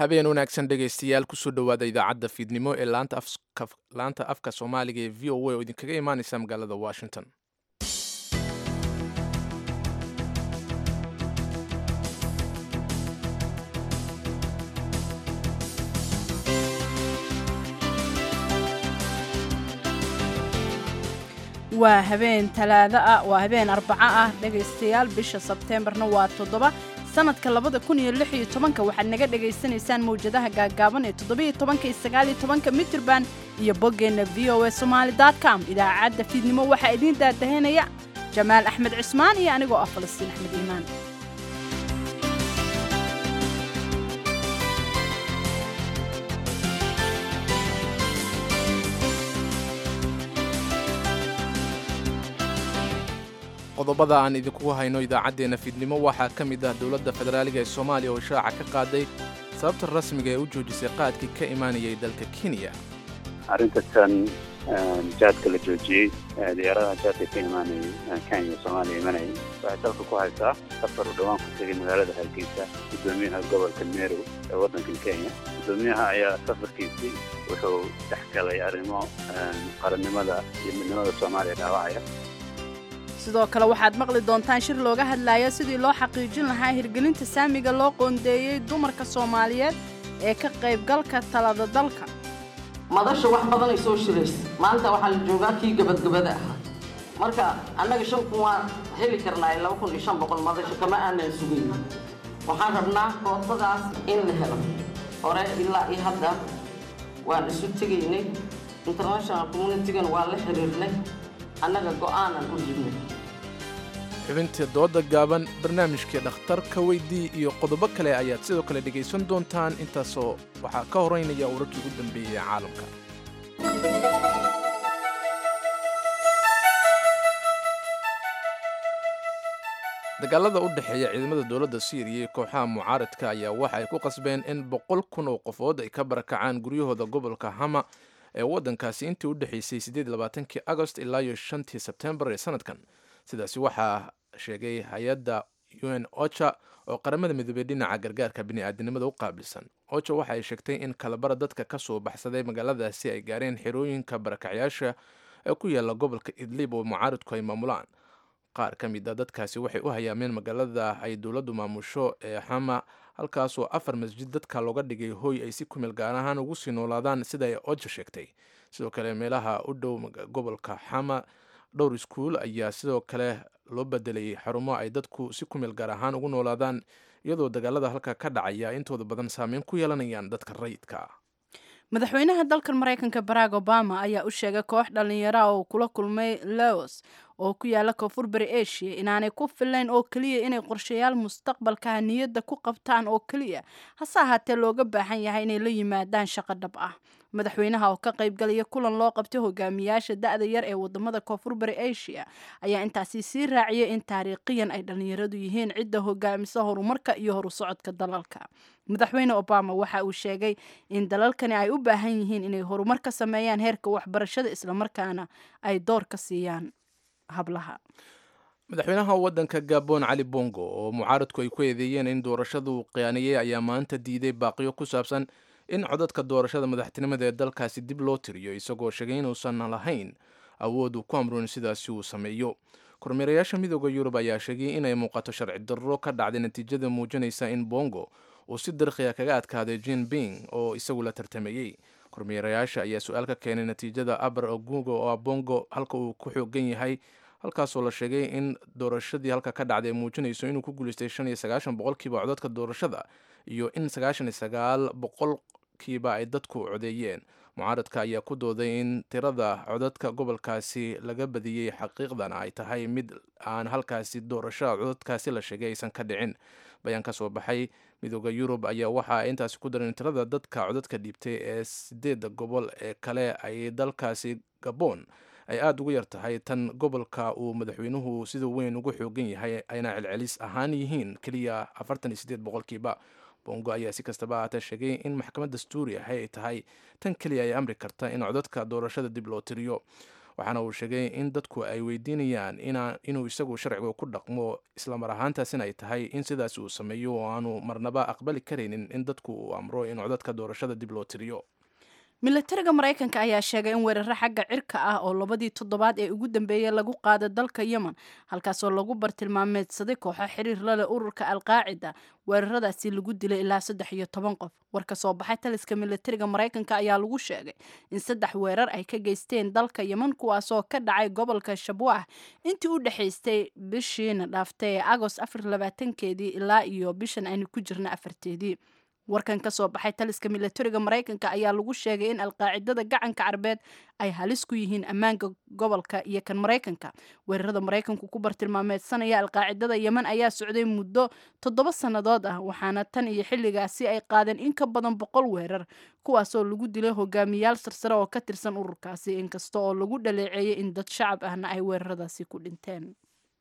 habeen wanaagsan dhegaystayaal kusoo dhowaada idaacadda fiidnimo ee laanta afka soomaaliga ee v o a oo idinkaga imaaneysa magaalada washington waa habeen talaado ah waa habeen arbaco ah dhegaystayaal bisha sebteembarna waa toddoba sanadka labada kun iyo lix iyo tobanka waxaad naga dhagaysanaysaan mawjadaha gaagaaban ee toddobiyo tobanka iyo sagaaliyo tobanka mitirban iyo boggeenna v o a somaali com idaacadda fiidnimo waxaa idiin daadahanaya jamaal axmed cismaan iyo anigoo ah falastiin axmed iimaan qodobada aan idinkugu hayno idaacaddeenna fiidnimo waxaa ka mid ah dowladda federaaliga ee soomaaliya oo ishaaca ka qaaday sababta rasmiga ee u joojisay qaadkii ka imaanayay dalka kenya arrintan jaadka la joojiyey diyaaradaha jaadka ka imaanayay kenya soomaaliya imanayay waxay dalka ku haysaa safar uu dhowaan ku tegay magaalada hargeysa guddoomiyaha gobolka merow ee waddankan kenya guddoomiyaha ayaa safarkiisii wuxuu dhex galay arrimo qarannimada iyo midnimada soomaaliya dhaawacaya sidoo kale waxaad maqli doontaan shir looga hadlaya sidii loo xaqiijin lahaa hirgelinta saamiga loo qoondeeyey dumarka soomaaliyeed ee ka qaybgalka talada dalka madasha wax badanay soo shiraysa maanta waxaa la joogaa kii gabadgabada ahaa marka annaga shan kun waan heli karnaa laba kun iyo shan boqol madasha kama aanan sugayn waxaan rabnaa koodbadaas in la helo hore ilaa iyo hadda waan isu tegaynay international communitigan waa la xiriirnay annaga go'aanan u jirnay xubintii dooda gaaban barnaamijkii dhakhtarka weydii iyo qodobo kale ayaad sidoo kale dhegaysan doontaan intaasoo waxaa ka horeynaya wararkii ugu dambeeyey ee caalamka dagaalada u dhexeeya ciidamada dowladda syriya iyo kooxaha mucaaradka ayaa waxa ay ku qasbeen in boqol kun oo qofood ay ka barakacaan guryahooda gobolka hama ee waddankaasi intii u dhexaysay sideedlabaatankii agost ilaa iyo shantii sebtembar ee sanadkan sidaasi waxaa sheegay hay-adda u n ocha oo qaramada midoobey dhinaca gargaarka bini'aadanimada u qaabilsan ocha waxa ay sheegtay in kalabara dadka ka soo baxsaday magaaladaasi ay gaareen xerooyinka barakacyaasha ee ku yaala gobolka idlib oo mucaaradku ay maamulaan qaar ka mid a dadkaasi waxay u hayaameen magaalada ay dowladdu maamusho ee xama halkaasoo afar masjid dadka looga dhigay hooy ay si kumeel gaar ahaan ugu sii noolaadaan sida ay oja sheegtay sidoo kale meelaha u dhow gobolka xama dhowr iskuul ayaa sidoo kale loo bedelay xarumo ay dadku si kumeel gaar ahaan ugu noolaadaan iyadoo dagaalada halka ka dhacaya intooda badan saameyn ku yeelanayaan dadka rayidka madaxweynaha dalkan maraykanka barack obama ayaa u sheegay koox dhallinyara oo kula kulmay laos oo ku yaala koonfur bari asia inaanay ku filayn oo keliya inay qorshayaal mustaqbalkaha niyadda ku qabtaan oo keliya hase ahaatee looga baahan yahay inay la yimaadaan shaqo dhab ah madaxweynaha oo ka qaybgalaya kulan loo qabtay hogaamiyaasha da-da yar ee wadamada koonfur bari asia ayaa intaasi sii raaciyay in taariikhiyan ay dhallinyaradu yihiin cidda hogaamisa horumarka iyo horu socodka dalalka madaxweyne obama waxa uu sheegay in dalalkani ay u baahan yihiin inay horumar ka sameeyaan heerka waxbarashada islamarkaana ay door ka siiyaan hablaha madaxweynaha waddanka gabon cali bongo oo mucaaradku ay ku eedeeyeen in doorashadu qiyaaneeyey ayaa maanta diiday baaqiyo ku saabsan in codadka doorashada madaxtinimada ee dalkaasi dib loo tiriyo isagoo sheegay inuusan lahayn awood uu ku amroon sidaasi uu sameeyo kormeerayaasha midooda yurub ayaa sheegay inay muuqato sharci darro ka dhacday natiijada muujinaysa in bongo uu si darkhiya kaga adkaaday jin bing oo isagu la tartamayey kormeerayaasha ayaa su-aal ka keenay natiijada abar ogugo oo bongo halka uu ku xoogan yahay halkaasoo la sheegay in doorashadii halka ka dhacday ay muujinayso inuu ku guulaystay shan iyo sagaashan boqolkiiba codadka doorashada iyo in sagaashan iyo sagaal boqolkiiba ay dadku codeeyeen mucaaradka ayaa ku dooday in tirada codadka gobolkaasi laga badiyey xaqiiqdana ay tahay mid aan halkaasi doorashada codadkaasi la sheegay aysan ka dhicin bayaan ka soo baxay midooda yurub ayaa waxa ay intaasi ku daran tirada dadka codadka dhiibtay ee sideedda gobol ee kale ay dalkaasi gabon ay aada ugu yar tahay tan gobolka uu madaxweynuhu sida weyn ugu xoogan yahay ayna celcelis ahaan yihiin keliya afartan iyo sideed boqolkiiba bongo ayaa si kastaba ahaatee sheegay in maxkamad dastuuri ahi ay tahay tan keliya ay amri karta in codadka doorashada dib loo tiriyo waxaana uu sheegay in dadku ay weydiinayaan inuu isagu sharciga ku dhaqmo islamar ahaantaasina ay tahay in sidaas uu sameeyo oo aanu marnaba aqbali karaynin in dadku uu amro in codadka doorashada dib loo tiriyo milatariga maraykanka ayaa sheegay in weeraro xagga cirka ah oo labadii toddobaad ee ugu dambeeyey lagu qaada dalka yemen halkaasoo lagu bartilmaameedsaday kooxo xiriir la leh ururka alqaacida weeraradaasi lagu dilay ilaa saddex iyo toban qof war ka soo baxay taliska milatariga maraykanka ayaa lagu sheegay in saddex weerar ay ka geysteen dalka yemen kuwaasoo ka dhacay gobolka shabwah intii u dhexaystay bishiina dhaaftay ee agost afar labaatankeedii ilaa iyo bishan aynu ku jirna afarteedii warkan ka soo baxay taliska milatariga maraykanka ayaa lagu sheegay in alqaacidada gacanka carbeed ay halis ku yihiin ammaanka gobolka iyo kan maraykanka weerarada maraykanku ku bartilmaameedsanaya alqaacidada yemen ayaa socday muddo toddoba sannadood ah waxaana tan iyo xilligaasi ay qaadeen in ka badan boqol weerar kuwaasoo lagu dilay hogaamiyaal sarsare oo ka tirsan ururkaasi inkasta oo lagu dhaleeceeyay in dad shacab ahna ay weeraradaasi ku dhinteen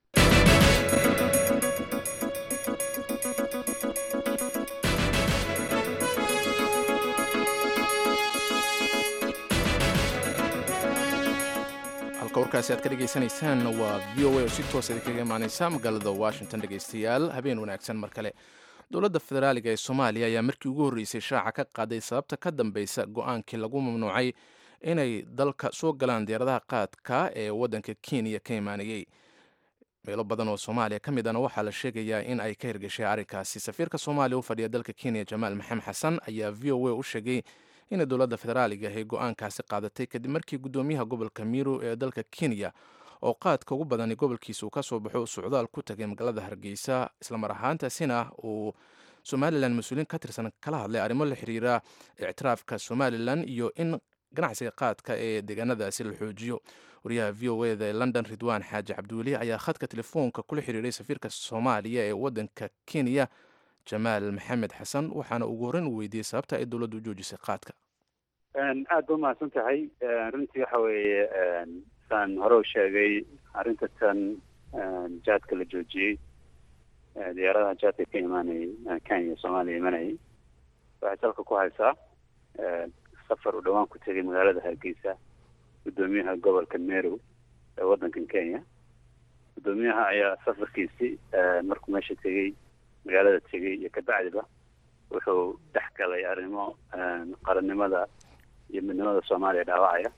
halka warkaasi aad ka dhegaysanaysaan waa v o a oo si toosa idinkaga imaaneysa magaalada washington dhegaystayaal habeen wanaagsan mar kale dowladda federaaliga ee soomaaliya ayaa markii ugu horreysay shaaca ka qaaday sababta ka dambeysa go-aankii lagu mamnuucay inay dalka soo galaan diyaaradaha qaadka ee waddanka kenya ka imaanayey meelo badan oo soomaaliya ka mid ana waxaa la sheegayaa in ay ka hirgashay arrinkaasi safiirka soomaaliya u fadhiya dalka kenya jamaal maxamed xasan ayaa v o a u sheegay inay dowladda federaaliga ahy go-aankaasi qaadatay kadib markii guddoomiyaha gobolka miru ee dalka kenya oo qaadka ugu badani gobolkiisa uu ka soo baxo socdaal ku tagay magaalada hargeysa islamar ahaantaasina uu somalilan mas-uuliin ka tirsan kala hadlay arrimo la xiriira ictiraafka somalilan iyo in ganacsiga qaadka ee deegaanadaasi la xoojiyo wariyaha v o eda ee london ridwan xaaji cabdiweli ayaa khadka telefoonka kula xiriiray safiirka soomaaliya ee waddanka kenya jamaal maxamed xasan waxaana ugu horreyn uu weydiiyey sababta ay dowladdu u joojisay qaadka aada ba umahadsan tahay runtii waxa weeye saan hore u sheegay arrinta tan jaadka la joojiyey diyaaradaha jaadka ka imaanayay kenya soomaaliya imanayay waxay salka ku haysaa safar uu dhawaan ku tegay magaalada hargeysa guddoomiyaha gobolka merow ee waddankan kenya guddoomiyaha ayaa safarkiisii markuu meesha tegey magaalada tegey iyo kabacdiba wuxuu dhex galay arrimo qarannimada iyo midnimada soomaaliya dhaawacaya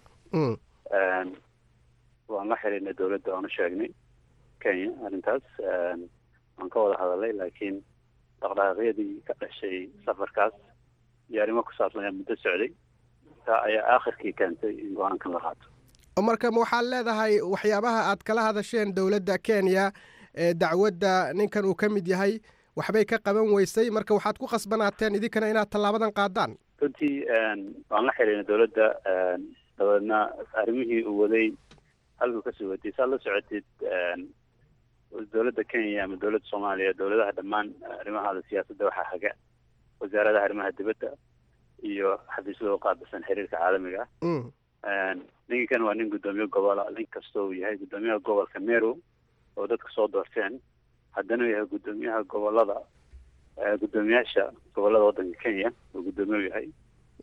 waan la xiriirnay dowladda oona sheegnay kenya arrintaas waan ka wada hadalay laakiin dhaqdhaqaaqyadii ka dhashay safarkaas iyo arrimo ku saabsan ayaa muddo socday taa ayaa aakhirkii keentay in go-aankan la qaato marka ma waxaad leedahay waxyaabaha aad kala hadasheen dowladda kenya ee dacwadda ninkan uu ka mid yahay waxbay ka qaban weysay marka waxaad ku khasbanaateen idinkana inaad tallaabadan qaadaan runtii waan la xiriirnay dowladda dabeedna arrimihii uu waday halkuu kasoo watay saad la socotid dowladda kenya ama dowladda soomaaliya dowladaha dhammaan arrimahaada siyaasadda waxaa haga wasaaradaha arrimaha dibadda iyo xafiisyada u qaabilsan xiriirka caalamiga ah ninkan waa nin guddoomiye gobola nin kastoo uu yahay guddoomiyaha gobolka meru oo dadka soo doorteen haddana uu yahay guddoomiyaha gobolada guddoomiyaasha gobolada waddanka kenya oo guddoomiye u yahay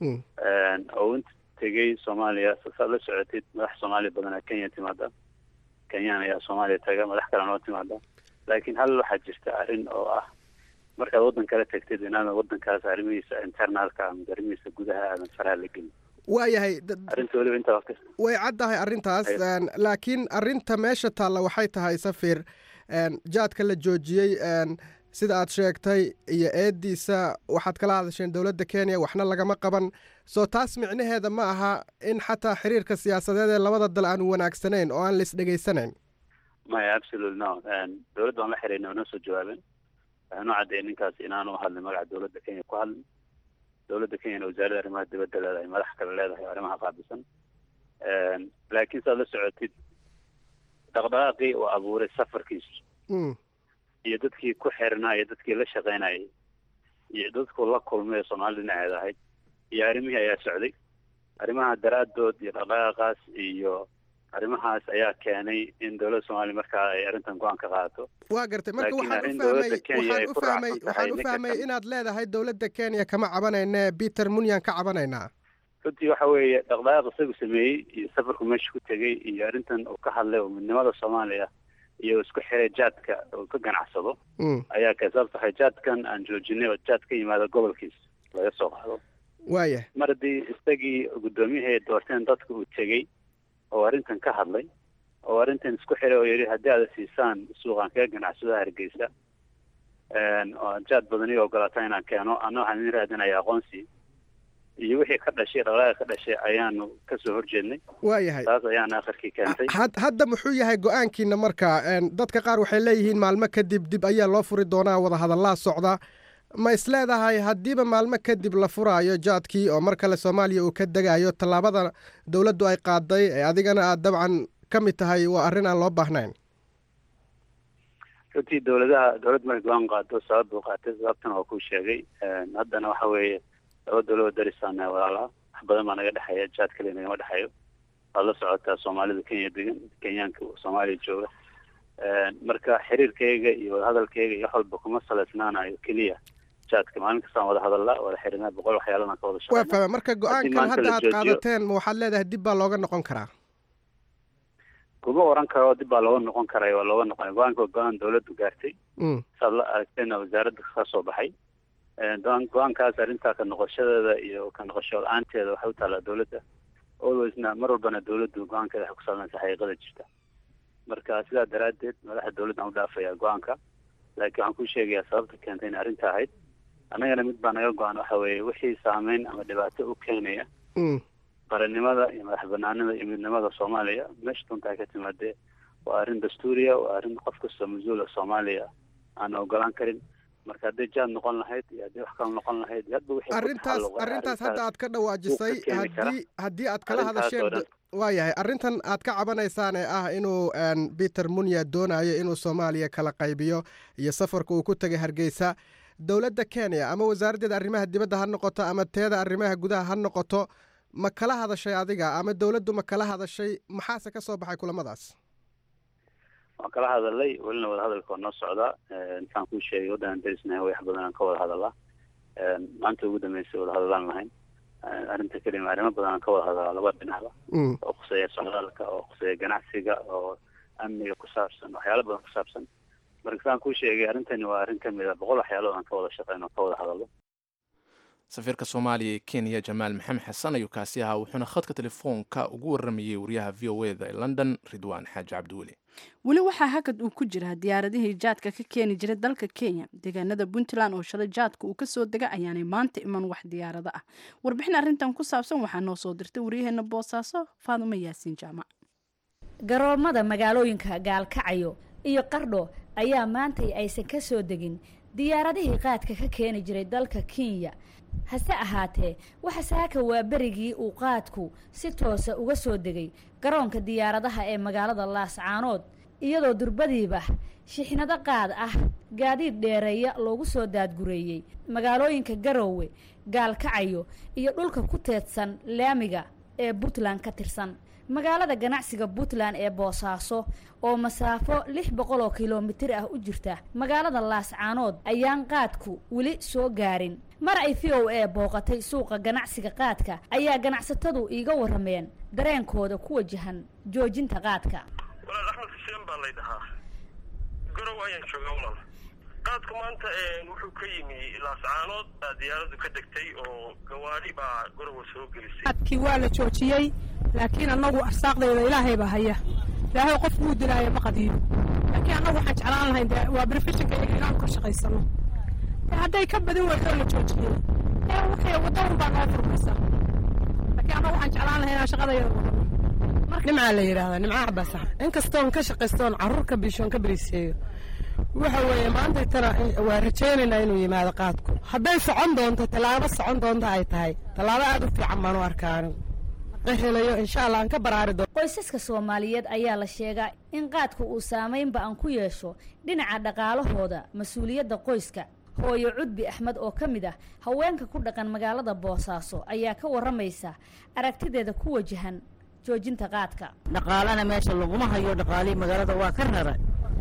oo inta tegey soomaaliya saad la socotid madax soomaaliya badanaa kenya timaada kenyaan ayaa soomaaliya taga madax kale noo timaada laakiin hal waxaa jirta arrin oo ah markaad waddan kala tagtid inaadan waddankaas arrimihiisa internaalka ama arrimihiisa gudaha aadan faraha la gelin waayahay arrinta weliba intaa way caddahay arrintaas laakiin arrinta meesha taalla waxay tahay safir jaadka la joojiyey sida aad sheegtay iyo eediisa waxaad kala hadasheen dowladda kenya waxna lagama qaban soo taas micnaheeda ma aha in xataa xiriirka siyaasadeed ee labada dal aanu wanaagsanayn oo aan la isdhegaysanayn maya absolute no dowladda waan la xiriirnay oo noo soo jawaabeen waxaanu caddeeyay ninkaas inaanu hadlin magaca dowladda kenya ku hadlin dowladda kenyana wasaaradda arrimaha dibadda leedahay madax kale leedahay oo arrimaha qaabilsan laakiin saad la socotid dhaqdhaqaaqii uu abuuray safarkiisu iyo dadkii ku xirnaa iyo dadkii la shaqaynayay iyo dadku la kulmay soomaalida dhinaceeda ahayd iyo arrimihii ayaa socday arrimaha daraaddood iyo dhaqdhaqaaqaas iyo arrimahaas ayaa keenay in dowladda soomaaliya markaa ay arrintan go-aan ka qaadato waa gartay marka waxaan u fahmay waxaan u fahmay waxaan u fahmay inaad leedahay dowladda kenya kama cabanayne peter munyan ka cabanaynaa runtii waxa weeye dhaqdhaqaaq isagu sameeyey iyo safarku meesha ku tegey iyo arrintan uu ka hadlay oo midnimada soomaaliya iyo isku xiray jaadka uu ka ganacsado ayaa kay sababta waxay jaadkan aan joojinay oo jaad ka yimaado gobolkiisa laga soo qaado waaya mar haddii isagii guddoomiyihii ay doorteen dadka uu tegey oo arrintan ka hadlay oo arrintan isku xiray oo yidhi haddii aada siisaan suuqaan kaga ganacsado hargeysa oo jaad badan io ogolaataa inaan keeno anna waxaan idin raadinaya aqoonsi iyo wixii ka dhashay dhaqdhaqaaqa ka dhashay ayaanu kasoo horjeednay waayahay taas ayaana akhirkii keentay hadda muxuu yahay go-aankiina marka dadka qaar waxay leeyihiin maalmo kadib dib ayaa loo furi doonaa wadahadallaa socda ma is leedahay haddiiba maalmo kadib la furaayo jaadkii oo mar kale soomaaliya uu ka degayo tallaabada dowladdu ay qaaday ee adigana aad dabcan ka mid tahay waa arrin aan loo baahnayn runtii dowladaha dowlad markay go-aan qaado sabab buu qaatay sababtana waa kuu sheegay haddana waxa weeye laba dowlado darisaana walaalaha wax badan baa naga dhexeeya jaad kaliya nagama dhexeeyo waad la socotaa soomaalida kenya degan kenyaanka soomaaliya jooga marka xiriirkayga iyo wadahadalkayga iyo wax walba kuma saleysnaanayo keliya jaadka maalin kastaan wada hadalaa wada xiriirnaa boqol waxyaalana ka wada waa fahma marka go-aankan hadda aad qaadateen ma waxaad leedahay dib baa looga noqon karaa kuma oran karo dib baa looga noqon karay waa looga noqon go-aanka waa go-aan dowladdu gaartay saad la aragtayna wasaaradda ka soo baxay go-aankaas arrintaa ka noqoshadeeda iyo ka noqosho la-aanteeda waxay u taallaa dowladda alwaysna mar walbana dowladdu go-aankeeda waxay ku sallanaysa xaqiiqada jirta marka sidaa daraaddeed madaxa dowladdan u dhaafaya go-aanka laakiin waxaan ku sheegayaa sababta keentay in arrinta ahayd annagana mid baa naga go-an waxa weeye wixii saameyn ama dhibaato u keenaya qarannimada iyo madax banaanida iyo midnimada soomaaliya meesha dunta ay ka timaadee waa arrin dastuuriya waa arrin qof kastoo mas-uula soomaaliya aan ogolaan karin marka hadday jaad noqon lahayd iyo haddii wax kale noqon lahayd hadba wixii arrintaas arrintaas hadda aad ka dhawaajisay haddii haddii aad kala hadasheen waayahay arrintan aad ka cabanaysaan ee ah inuu peter munya doonayo inuu soomaaliya kala qaybiyo iyo safarka uu ku tegay hargeysa dowladda kenya ama wasaaraddeeda arrimaha dibadda ha noqoto ama teeda arrimaha gudaha ha noqoto ma kala hadashay adiga ama dowladdu ma kala hadashay maxaase ka soo baxay kulamadaas waan kala hadalay welina wadahadalka waa noo socdaa intaan kuu sheegay waddanaan darisnahay wax badan aan ka wada hadalaa maanta ugu dambeysay wada hadalaan lahayn arrinta kelima arrimo badan aan ka wada hadalaa laba dhinacba oo khuseeya socdaalka oo khuseeya ganacsiga oo amniga ku saabsan waxyaalo badan ku saabsan marka saan kuu sheegay arrintani waa arrin kamid a boqol waxyaalood aan ka wada shaqeyno oo ka wada hadallo safiirka soomaaliya ee kenya jamaal maxamed xasan ayuu kaasi ahaa wuxuuna khadka telefoonka ugu waramayey wariyaha v o eda ee london ridwaan xaaji cabdiweli weli waxaa hakad uu ku jiraa diyaaradihii jaadka ka keeni jiray dalka kenya deegaanada puntland oo shalay jaadka uu kasoo dega ayaanay maanta iman wax diyaarado ah warbixin arrintan ku saabsan waxaa noo soo dirtay waryaheena boosaaso faadumo yaasiin jaamac garoomada magaalooyinka gaalkacayo iyo qardho ayaa maantay aysan ka soo degin diyaaradihii qaadka ka keeni jiray dalka kenya hase ahaatee waxa saaka waa berigii uu qaadku si toosa uga soo degay garoonka diyaaradaha ee magaalada laascaanood iyadoo durbadiiba shixnado qaad ah gaadiid dheereeya loogu soo daadgureeyey magaalooyinka garoowe gaalkacayo iyo dhulka ku teedsan laamiga ee puntland ka tirsan magaalada ganacsiga puntland ee boosaaso oo masaafo lix boqol oo kilomitir ah u jirta magaalada laascaanood ayaan qaadku weli soo gaarin mar ay v o a booqatay suuqa ganacsiga qaadka ayaa ganacsatadu iiga warameen dareenkooda ku wajahan joojinta qaadka walaal axmed xuseen baa lay dhahaa garow ayaan joogaa walaal qaadku maanta wuxuu ka yimi laascaanood baa diyaaradu ka degtay oo gawaadhi baa garowa soo gelisay qaadkii waa la joojiyey laakiin annagu arsaaqdeeda ilaahay baa haya ilaahay qof buu dilaayo ma qadiyo laakiin annagu waxaan jeclaan lahayn de waa berefishinka iyaga inaan ka shaqaysano hadday ka badin weydo la joojiyey ee waxay waddo un baa noo furmaysa laakiin annagu waxaan jeclaan lahayn inaan shaqadayada wadano nimcaa la yidhahdaa nimca cabaasax inkastoon ka shaqaystoon carruur ka biishoon ka beriiseeyo waxa weeye maanta tana waa rajaynaynaa inuu yimaado qaadku hadday socon doonto tallaabo socon doonto ay tahay tallaabo aad u fiican baan u arkaani helayo insha allah aan ka baraari doono qoysaska soomaaliyeed ayaa la sheegaa in qaadku uu saamaynba aan ku yeesho dhinaca dhaqaalahooda mas-uuliyadda qoyska hooyo cudbi axmed oo ka mid ah haweenka ku dhaqan magaalada boosaaso ayaa ka warramaysa aragtideeda ku wajahan joojinta qaadka dhaqaalana meesha laguma hayo dhaqaalihii magaalada waa ka rara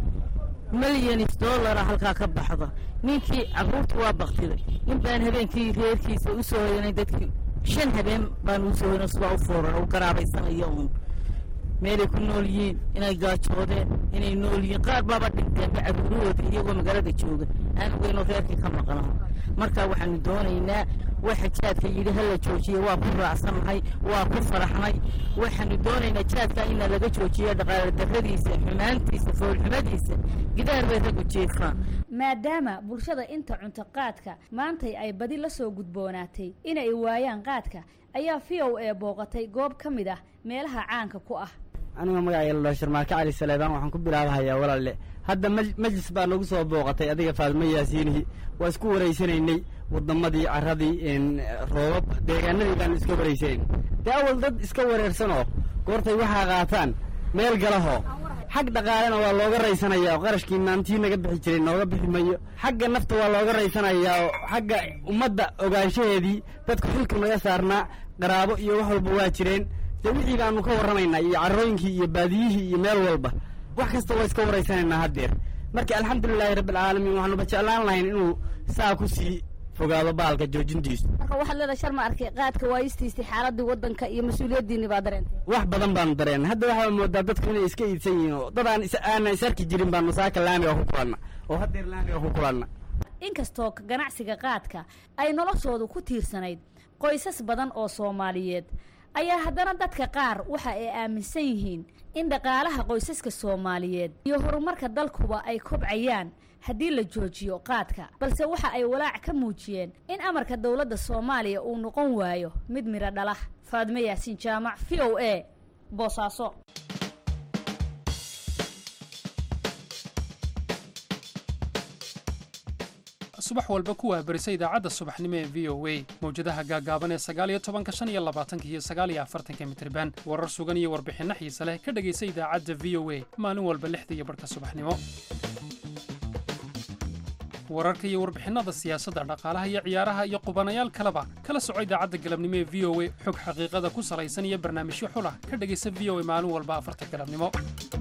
milyanis dollara halkaa ka baxda ninkii carruurta waa baktiday in baan habeenkii reerkiisa u soo hoyanay dadkii shan habeen baan u sooyno sidaa u fooran u garaabaysanayo uun meelay ku nool yihiin inay gaajoodeen inay nool yihiin qaar baaba dhinteenba caruurahooda iyagoo magaalada jooga aan ogeynoo reerkii ka maqnaho marka waxaanu doonaynaa waxa jaadka yidhi hala joojiye waa ku raacsannahay waa ku faraxnay waxaanu doonaynaa jaadka ina laga joojiyo dhaqaale darradiisa xumaantiisa foolxumadiisa gidaar bay raggu jeefaan maadaama bulshada inta cunto qaadka maantay ay badi la soo gudboonaatay inay waayaan qaadka ayaa v o a booqatay goob ka mid ah meelaha caanka ku ah aniga magacayga la dhaho sharmaarke cali saleebaan waxaan ku bilaabahayaa walaalle hadda majlis baa nagu soo booqatay adiga faadmo yaasiinihi waa isku waraysanaynay waddamadii carradii roobab deegaanadii baanu iska waraysanayn dee awal dad iska wareersanoo goortay waxaa qaataan meel galahoo xag dhaqaalena waa looga raysanayaa oo qarashkii maantii naga bixi jiray nooga bixi mayo xagga nafta waa looga raysanayaa oo xagga ummadda ogaanshaheedii dadku xilka naga saarnaa qaraabo iyo wax walba waa jireen dee wixii baanu ka warramaynaa iyo carrooyinkii iyo baadiyihii iyo meel walba wax kasta waa iska waraysanaynaa haddeer marka alxamdulilaahi rabbialcaalamiin waxaanuba jeclaan lahayn inuu saa ku sii fogaado baalka joojintiisu marka waxaad leedahay sharma arkay qaadka waayistiisii xaaladii waddanka iyo mas-uuliyaddiinni baa dareentay wax badan baanu dareenay hadda waxaa moodaa dadku inay iska iidsan yihiin oo dad aan aanan is arki jirin baanu saaka laamiga ku kulanna oo haddeer laamiga ku kulanna inkastoo ganacsiga qaadka ay noloshoodu ku tiirsanayd qoysas badan oo soomaaliyeed ayaa haddana dadka qaar waxa ay aaminsan yihiin in dhaqaalaha qoysaska soomaaliyeed iyo horumarka dalkuba ay kobcayaan haddii la joojiyo qaadka balse waxa ay walaac ka muujiyeen in amarka dowladda soomaaliya uu noqon waayo mid midho dhala faadme yaasiin jaamac v o a boosaaso subax walba ku waabarisa idaacadda subaxnimo ee v o a mawjadaha gaagaaban ee sagaaliyo tobanka shan iyo labaatanka iyo sagaaliyo afartanka mitriban warar sugan iyo warbixinno xiise leh ka dhegaysa idaacadda v o a maalin walba lixda iyo barhka subaxnimo wararka iyo warbixinnada siyaasadda dhaqaalaha iyo ciyaaraha iyo qubanayaal kaleba kala soco idaacadda galabnimo ee v o a xog xaqiiqada ku salaysan iyo barnaamijyo xulah ka dhegaysa v o a maalin walba afarta galabnimo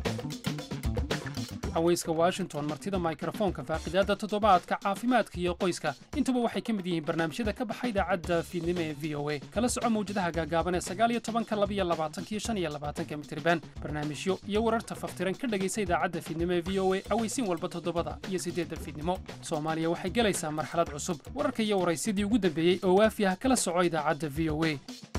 haweyska washington martida mikrofoonka faaqidaadda toddobaadka caafimaadka iyo qoyska intuba waxay ka mid yihiin barnaamijyada ka baxa idaacadda fiidnimo ee v o a kala soco mawjadaha gaagaaban ee sagaaliyo tobanka labiyo labaatankiyo shan iyo labaatanka mitriban barnaamijyo iyo wararta faftiran ka dhegaysa idaacadda fiidnimo ee v o a aweysiin walba toddobada iyo siddeedda fiidnimo soomaaliya waxay gelaysaa marxalad cusub wararka iyo waraysyadii ugu dambeeyey oo waafi ah kala soco idaacadda v o a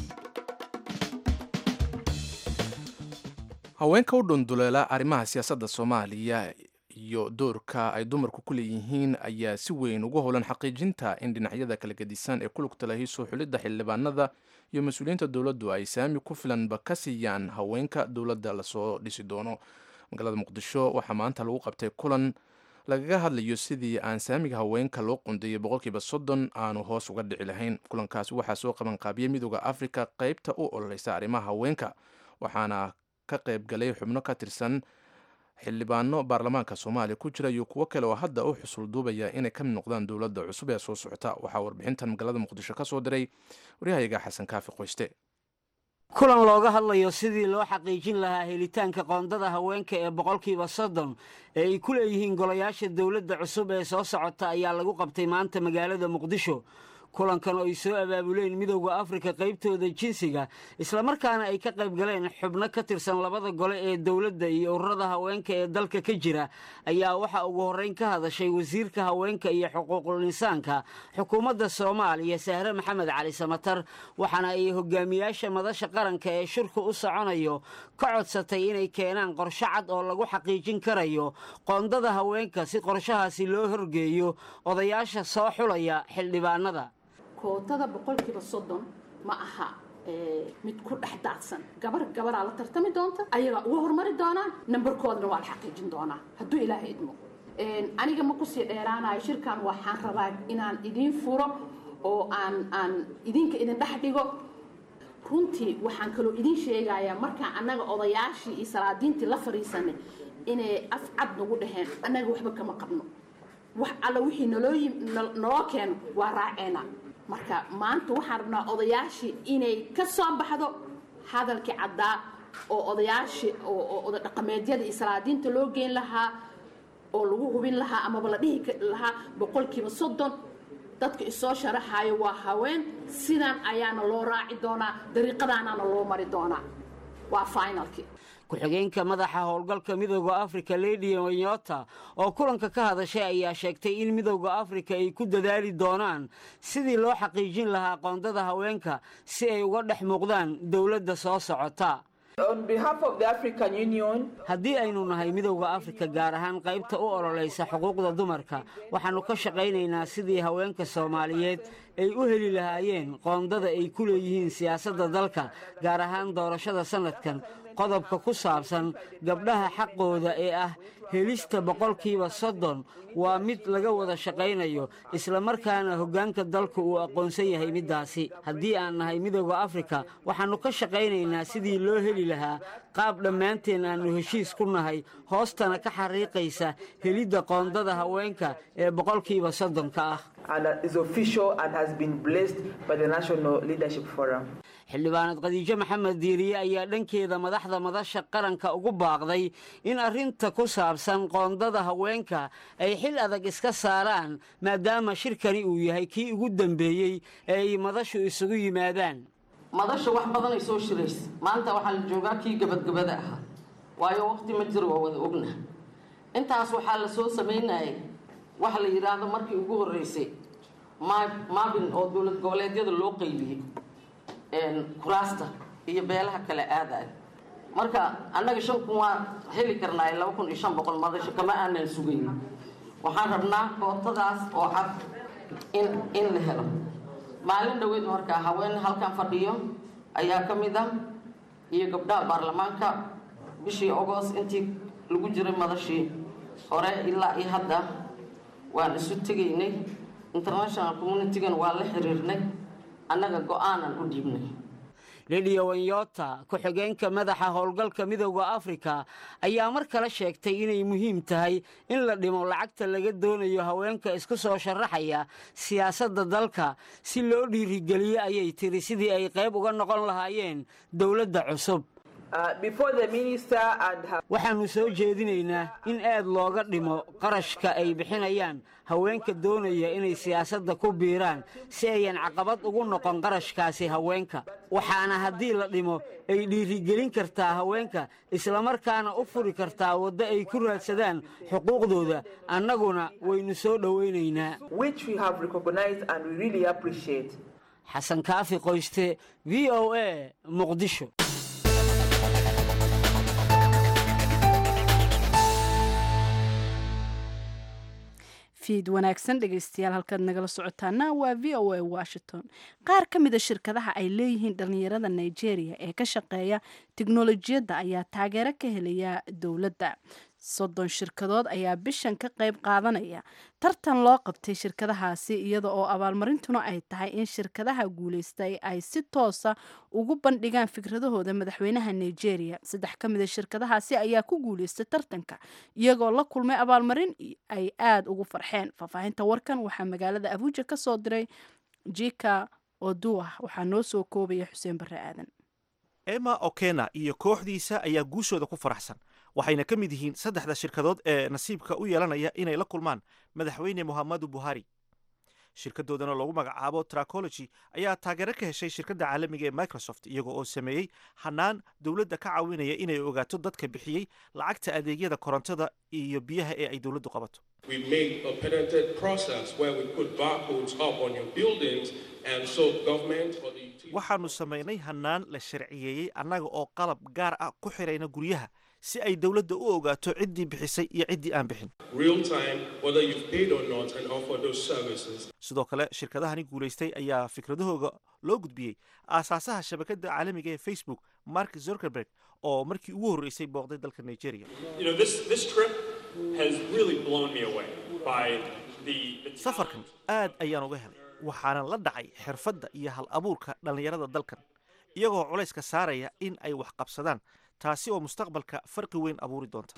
haweenka u dhunduleela arrimaha siyaasadda soomaaliya iyo doorka ay dumarku ku leeyihiin ayaa si weyn uga howlan xaqiijinta in dhinacyada kala gedisan ee ku lugta lahi soo xulidda xildhibaanada iyo mas-uuliyiinta dowladdu ay saami ku filanba ka siiyaan haweenka dowladda lasoo dhisi doono magaalada muqdisho waxaa maanta lagu qabtay kulan lagaga hadlayo sidii aan saamiga haweenka loo qundeeyay boqolkiiba soddon aanu hoos uga dhici lahayn kulankaasi waxaa soo qaban qaabiyey midooda afrika qeybta u ololeysa arrimaha haweenka waxaana ka qayb galay xubno ka tirsan xildhibaano baarlamaanka soomaaliya ku jira iyo kuwo kale oo hadda u xusul duubaya inay ka mid noqdaan dowladda cusub ee soo socota waxaa warbixintan magaalada muqdisho ka soo diray waryahayaga xasan kaafi qoyste kulan looga hadlayo sidii loo xaqiijin lahaa helitaanka qoondada haweenka ee boqolkiiba soddon ee ay ku leeyihiin golayaasha dowladda cusub ee soo socota ayaa lagu qabtay maanta magaalada muqdisho kulankan oo ay soo abaabuleen midowda afrika qaybtooda jinsiga islamarkaana ay ka qayb galeen xubno ka tirsan labada gole ee dowladda iyo ururada haweenka ee dalka ka jira ayaa waxaa ugu horreyn ka hadashay wasiirka haweenka iyo xuquuqul insaanka xukuumadda soomaaliya sahre maxamed cali samatar waxaana ay hogaamiyaasha madasha qaranka ee shirku u soconayo ka codsatay inay keenaan qorsho cad oo lagu xaqiijin karayo qoondada haweenka si qorshahaasi loo horgeeyo odayaasha soo xulaya xildhibaanada kootada boqolkiiba soddon ma aha mid ku dhex daadsan gabar gabaraa la tartami doonta ayagaa uga hormari doonaan nambarkoodana waa la xaqiijin doonaa hadduu ilaahay idmo aniga ma kusii dheeraanayo shirkan waxaan rabaa inaan idiin furo oo aan aan idinka idin dhex dhigo runtii waxaan kaloo idiin sheegayaa markaan annaga odayaashii iyo salaadiintii la fadhiisanay inay af cad nagu dhaheen annaga waxba kama qabno wax alla wixii naloo naloo keeno waa raaceena marka maanta waxaan rabnaa odayaashii inay ka soo baxdo hadalkii caddaa oo odayaashii oo oda dhaqameedyada iyo salaadiinta loo geyn lahaa oo lagu hubin lahaa amaba la dhihi lahaa boqolkiiba soddon dadka isoo sharaxayo waa haween sidan ayaana loo raaci doonaa dariiqadaanaana loo mari doonaa waa finalkii ku-xigeenka madaxa howlgalka midooda afrika lady wanyota oo kulanka ka hadashay ayaa sheegtay in midooda afrika ay ku dadaali doonaan sidii loo xaqiijin lahaa qoondada haweenka si ay uga dhex muuqdaan dowladda soo socota haddii aynu nahay midowda afrika gaar ahaan qaybta u ololaysa xuquuqda dumarka waxaannu ka shaqaynaynaa sidii haweenka soomaaliyeed ay u heli lahaayeen qoondada ay ku leeyihiin siyaasadda dalka gaar ahaan doorashada sannadkan qodobka ku saabsan gabdhaha xaqooda ee ah helista boqolkiiba soddon waa mid laga wada shaqaynayo islamarkaana hoggaanka dalku uu aqoonsan yahay middaasi haddii aan nahay midooda afrika waxaannu ka shaqaynaynaa sidii loo heli lahaa qaab dhammaanteen aannu heshiis ku nahay hoostana ka xariiqaysa helidda qoondada haweenka ee boqolkiiba soddonka ah xildhibaanad khadiijo maxamed diiriye ayaa dhankeeda madaxda madasha qaranka ugu baaqday in arrinta ku saabsan qoondada haweenka ay xil adag iska saaraan maadaama shirkani uu yahay kii ugu dambeeyey ee ay madashu isugu yimaadaan madasha wax badanay soo shiraysa maanta waxaa la joogaa kii gabadgabada ahaa waayo waqti ma jiro waa wada ogna intaas waxaa la soo samaynayay waxa la yidhaahdo markii ugu horreysay maabin oo dowlad goboleedyada loo qaybiyey kuraasta iyo beelaha kale aadayo marka annaga shan kun waa heli karnaa laba kun iyo shan boqol madasho kama aanan sugayn waxaan rabnaa kootadaas oo cad in in la helo maalin dhoweed markaa haween halkan fadhiyo ayaa ka mid ah iyo gabdhaha baarlamaanka bishii agost intii lagu jiray madashii hore ilaa iyo hadda waan isu tegaynay international communitigan waa la xiriirnay annaga go-aanan u dhiibnay lidiya wanyota ku-xigeenka madaxa howlgalka midowda afrika ayaa mar kale sheegtay inay muhiim tahay in la dhimo lacagta laga doonayo haweenka isku soo sharaxaya siyaasadda dalka si loo dhiirigeliyo ayay tiri sidii ay qayb uga noqon lahaayeen dowladda cusub waxaannu soo jeedinaynaa in aad looga dhimo qarashka ay bixinayaan haweenka doonaya inay siyaasadda ku biiraan si ayan caqabad ugu noqon qarashkaasi haweenka waxaana haddii la dhimo ay dhiirigelin kartaa haweenka islamarkaana u furi kartaa waddo ay ku raadsadaan xuquuqdooda annaguna waynu soo dhowaynaynaa xasan kaafi qoyste v o a muqdisho fiid wanaagsan dhegaystayaal halkaad nagala socotaana waa v o a washington qaar ka mida shirkadaha ay leeyihiin dhallinyarada nigeria ee ka shaqeeya tiknolojiyadda ayaa taageero ka helaya dowladda soddon shirkadood ayaa bishan ka qayb qaadanaya tartan loo qabtay shirkadahaasi iyada oo abaalmarintuna ay tahay in shirkadaha guulaystay ay si toosa ugu bandhigaan fikradahooda madaxweynaha nigeria saddex ka mida shirkadahaasi ayaa ku guulaystay tartanka iyagoo la kulmay abaalmarin ay aada ugu farxeen faahfaahinta warkan waxaa magaalada abuuja ka soo diray jika oduah waxaa noo soo koobaya xuseen barre aadan emma okena iyo kooxdiisa ayaa guushooda ku faraxsan waxayna ka mid yihiin saddexda shirkadood ee nasiibka u yeelanaya inay la kulmaan madaxweyne mohamadu buhari shirkadoodana loogu magacaabo tracology ayaa taageero ka heshay shirkadda caalamiga ee microsoft iyago oo sameeyey hanaan dowladda ka caawinaya inay ogaato dadka bixiyey lacagta adeegyada korontada iyo biyaha ee ay dowladdu qabato waxaanu samaynay hanaan la sharciyeeyey annaga oo qalab gaar ah ku xirayna guryaha si ay dowladda u ogaato ciddii bixisay iyo ciddii aan bixin sidoo kale shirkadahani guulaystay ayaa fikradahooga loo gudbiyey aasaasaha shabakadda caalamiga ee facebook mark zuckerberg oo markii ugu horreysay booqday dalka nigeria safarkan aad ayaan uga helay waxaana la dhacay xirfadda iyo hal abuurka dhallinyarada dalkan iyagoo culayska saaraya in ay wax qabsadaan taasi oo mustaqbalka farqi weyn abuuri doonta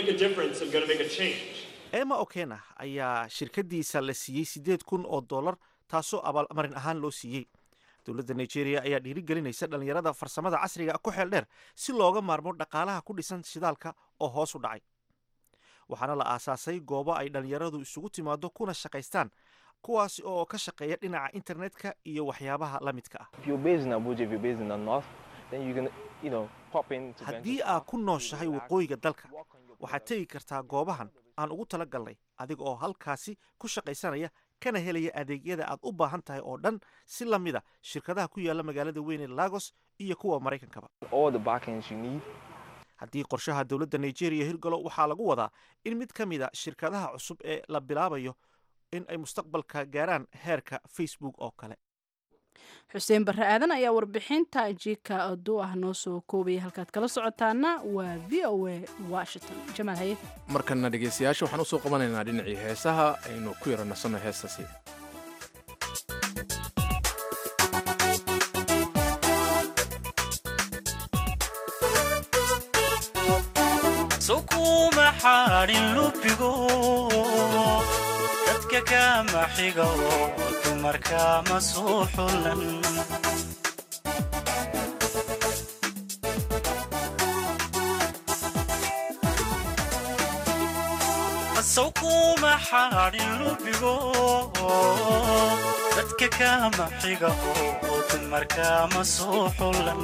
emma okena ayaa shirkadiisa la siiyey siddeed kun oo dollar taasoo abaalmarin ahaan loo siiyey dowladda nigeria ayaa dhiirigelinaysa dhallinyarada farsamada casriga ku xeel dheer si looga maarmo dhaqaalaha ku dhisan shidaalka oo hoos u dhacay waxaana la aasaasay goobo ay dhallinyaradu isugu timaado kuna shaqaystaan kuwaasi oo ka shaqeeya dhinaca internetka iyo waxyaabaha la midka ah haddii aad ku nooshahay waqooyiga dalka waxaad tegi kartaa goobahan aan ugu tala galnay adiga oo halkaasi ku shaqaysanaya kana helaya adeegyada aad u baahan tahay oo dhan si la mida shirkadaha ku yaala magaalada weyn ee lagos iyo kuwa maraykankaba haddii qorshaha dowladda nigeria hirgalo waxaa lagu wadaa in mid ka mida shirkadaha cusub ee la bilaabayo in ay mustaqbalka gaaraan heerka facebook oo kale xuseen barre aadan ayaa warbixinta jika oduu ah noo soo koobaya halkaad kala socotaana waa v o a washington jamaal haye markana dhegaystayaasha waxaan usoo qabanaynaa dhinacii heesaha aynu ku yara nasanno heestaasi sukuma xaadhin lubigo dadka kama xigo dumarka ma soo xulan sukuma xaadhin lubigo dadka kama xigo dumarka ma soo xulan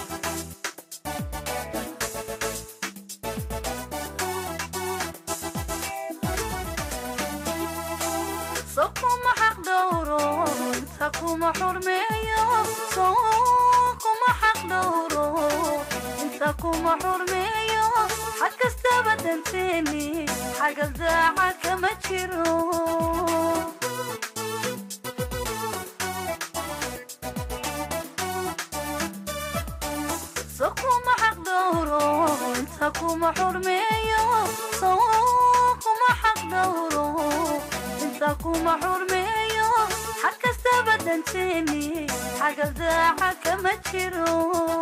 sokuma xaq dhowro inta kuma xurmeeyo sokuma xaq dhowro inta kuma xurmeeyo xag kastaba danteeni xagal daaca kama jiro sokuma xaq dhowro inta kuma xurmeeyo sokuma xaq dhowro inta kuma xurmeeyo xag kastaba danteeni xagal daaca kama jiro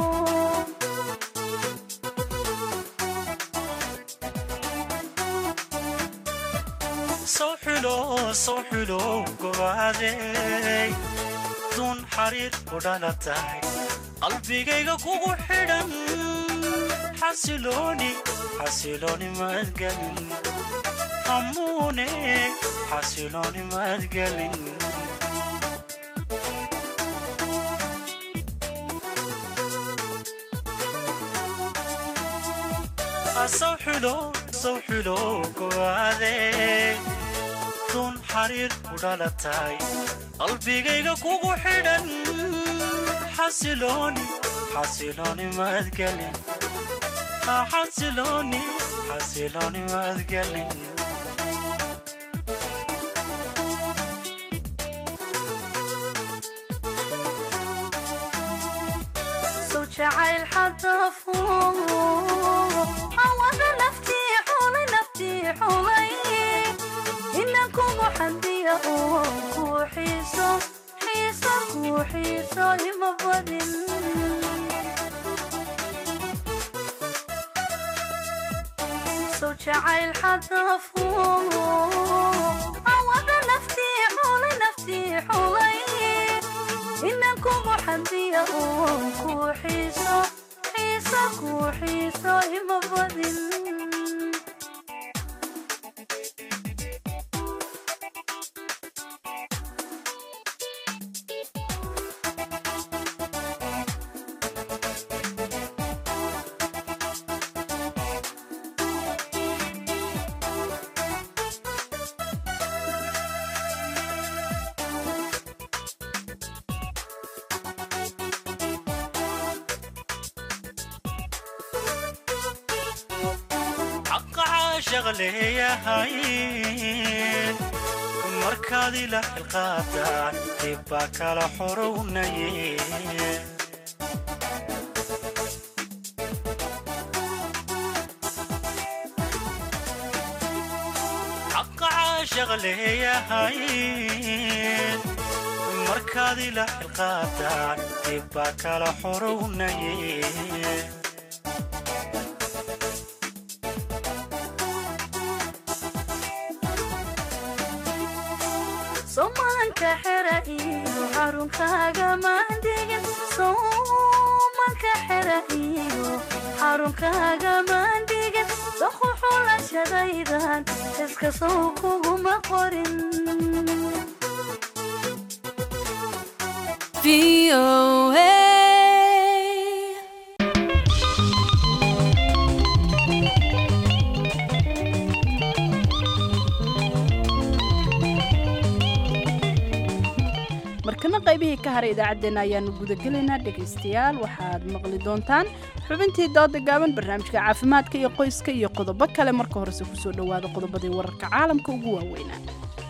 soo xulo soo xulo gobaadey dun xariir ku dhalatay qalbigayga kugu xidhan xasilooni xasilooni madgelin hamuune xasilooni madgelin soo xulo soo xulo gobaadey dun xariir ku dhalatay qalbigayga kugu xidhan xasilooni xasilooni madgelin xasilooni xasilooni madgelin soo jacayl xadafo awada naftii xulay naftii xulay inan kugu xandiya oo kuu xiiso xiiso kuu xiiso ima badin soo jacayl xadafo awada naftii xulay naftii xulay inan kugu xandiya oo kuu xiiso xiiso kuu xiiso ima badin xaqa caashaq leeyahay markaad ila xilqaadaan dib baa kala xorownaye xaqa caashaq leeyahay markaad ila xilqaadaan dib baa kala xorownaye somaanka xera iyo xarunkaaga maandegin soma tobanka xera iyo xarunkaaga maandhigin doqu xulashadaydan iska sow kuguma qorin markana qaybihii ka haray idaacaddeenna ayaanu gudagelaynaa dhegaystayaal waxaad maqli doontaan xubintii dooda gaaban barnaamijka caafimaadka iyo qoyska iyo qodobo kale marka horese kusoo dhowaada qodobadii wararka caalamka ugu waaweynaa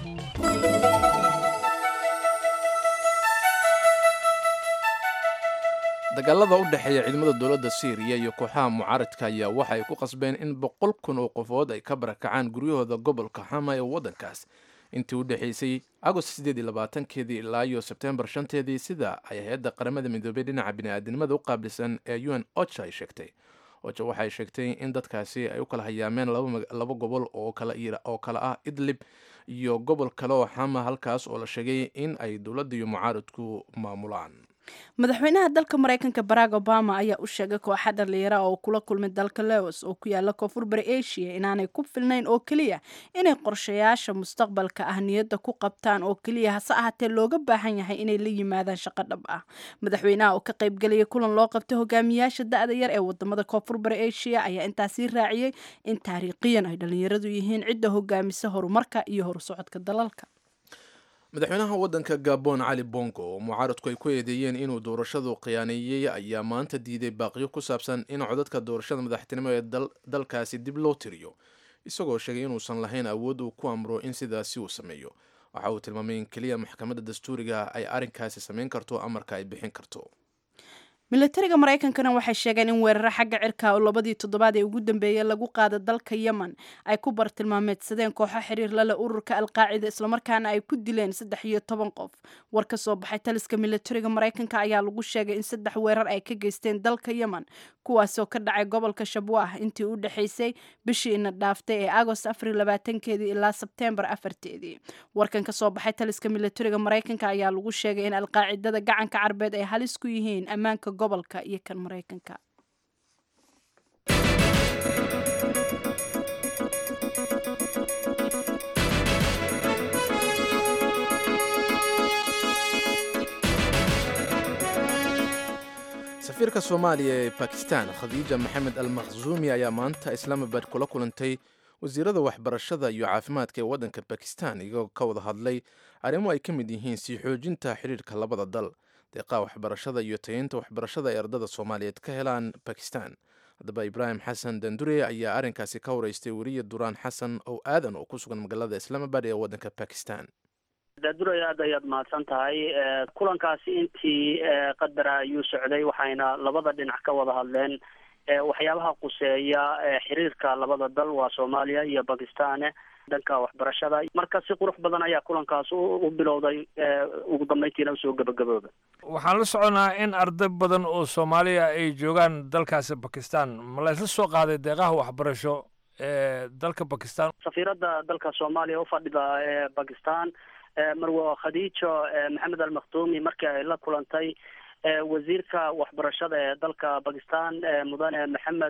dagaalada u dhexeeya ciidamada dowladda syriya iyo kooxaha mucaaradka ayaa waxa ay ku qasbeen in boqol kun oo qofood ay ka barakacaan guryahooda gobolka xama ee waddankaas intii u dhexaysay agost sideed iyo labaatankeedii ilaa iyo sebtembar shanteedii sida ay hay-adda qaramada midoobay dhinaca bini'aadanimada u qaabilsan ee u n ocha ay sheegtay ocha waxay sheegtay in dadkaasi ay u kala hayaameen laba gobol oo kale ah idlib iyo gobol kale oo xama halkaas oo la sheegay in ay dowladda iyo mucaaradku maamulaan madaxweynaha dalka maraykanka barack obama ayaa u sheegay kooxa dhalinyara oo kula kulmay dalka leos oo ku yaala koonfur bari asia inaanay ku filnayn oo keliya inay qorshayaasha mustaqbalka ah niyadda ku qabtaan oo keliya hase ahaatee looga baahan yahay inay la yimaadaan shaqo dhab ah madaxweynaha oo ka qaybgelaya kulan loo qabtay hogaamiyaasha da-da yar ee wadamada koonfur bari asia ayaa intaasii raaciyey in taariikhiyan ay dhalinyaradu yihiin cidda hogaamisa horumarka iyo horusocodka dalalka madaxweynaha waddanka gabon cali bongo oo mucaaradku ay ku eedeeyeen inuu doorashadu khiyaaneeyey ayaa maanta diiday baaqiyo ku saabsan in codadka doorashada madaxtinimo ee dalkaasi dib loo tiriyo isagoo sheegay inuusan lahayn awood uu ku amro in sidaasi uu sameeyo waxa uu tilmaamay in keliya maxkamadda dastuuriga ay arrinkaasi samayn karto amarka ay bixin karto milatariga maraykankana waxay sheegeen in weeraro xagga cirka oo labadii toddobaad ee ugu dambeeyey lagu qaada dalka yemen ay ku bartilmaameedsadeen kooxo xiriir lale ururka alqaacida islamarkaana ay ku dileen saddex iyo toban qof war ka soo baxay taliska milatariga maraykanka ayaa lagu sheegay in saddex weerar ay ka geysteen dalka yemen kuwaasoo ka dhacay gobolka shabwah intii u dhexaysay bishii ina dhaaftay ee agost afar labaatankeedii ilaa sebteembar afarteedii warkan ka soo baxay taliska milatariga maraykanka ayaa lagu sheegay in alqaacidada gacanka carbeed ay halis ku yihiin ammaanka gobolka iyo kan maraykanka safiirka soomaaliya ee bakistan khadiija maxamed al makhzuumi ayaa maanta islaamabad kula kulantay wasiirada waxbarashada iyo caafimaadka ee waddanka bakistan iyagoo ka wada hadlay arrimo ay ka mid yihiin sii xoojinta xidhiirka labada dal deeqaha waxbarashada iyo tayeynta waxbarashada ay ardada soomaaliyeed ka helaan bakistan haddaba ibraahim xasan dandure ayaa arrinkaasi ka wareystay weriye duraan xasan oo aadan oo ku sugan magaalada islaamabad ee waddanka bakistan daadurey aad ayaad mahadsan tahay kulankaasi intii qadara ayuu socday waxayna labada dhinac ka wada hadleen waxyaabaha quseeya xiriirka labada dal waa soomaaliya iyo bakistan dhanka waxbarashada marka si qurux badan ayaa kulankaas u bilowday ugu dambeyntiina usoo gabagabooba waxaan la soconaa in arday badan oo soomaaliya ay joogaan dalkaasi bakistan ma la isla soo qaaday deeqaha waxbarasho ee dalka bakistan safiiradda dalka soomaaliya ufadhida ee bakistan marwo khadiijo maxamed al makhtuumi markii ay la kulantay wasiirka waxbarashada ee dalka bakistan mudane maxamed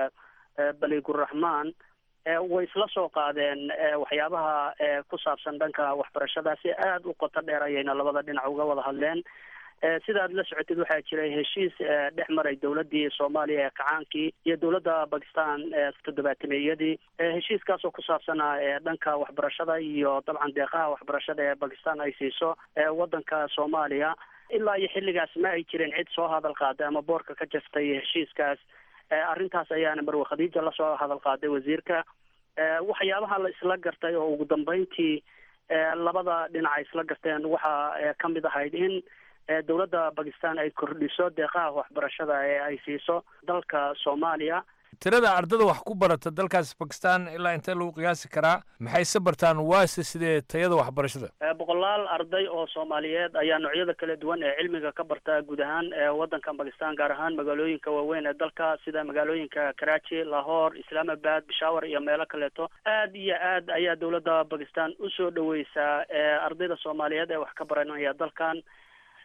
baliguraxmaan way isla soo qaadeen waxyaabaha ku saabsan dhanka waxbarashada si aada u qoto dheer ayayna labada dhinac uga wada hadleen sida aad la socotid waxaa jiray heshiis dhex maray dowladii soomaaliya ee kacaankii iyo dowladda bakistan toddobaatameyadii heshiiskaas oo ku saabsanaa dhanka waxbarashada iyo dabcan deeqaha waxbarashada ee bakistan ay siiso waddanka soomaaliya ilaa iyo xilligaas ma ay jirin cid soo hadal qaaday ama boorka ka jaftay heshiiskaas arrintaas ayaana marwe khadiija lasoo hadal qaaday wasiirka waxyaabaha la isla gartay oo ugu dambeyntii labada dhinac ay isla garteen waxaa ka mid ahayd in dowladda bakistan ay kordhiso deeqaha waxbarashada ee ay siiso dalka soomaaliya tirada ardada wax ku barata dalkaas bakistan ilaa intee lagu qiyaasi karaa maxayse bartaan waase sidee tayada waxbarashada boqolaal arday oo soomaaliyeed ayaa noocyada kala duwan ee cilmiga ka barta guud ahaan waddanka bakistan gaar ahaan magaalooyinka waaweyn ee dalka sida magaalooyinka karachi lahore islaamabad bishawar iyo meelo kaleeto aad iyo aad ayaa dowladda bakistan usoo dhaweysaa ardayda soomaaliyeed ee wax ka baranaya dalkan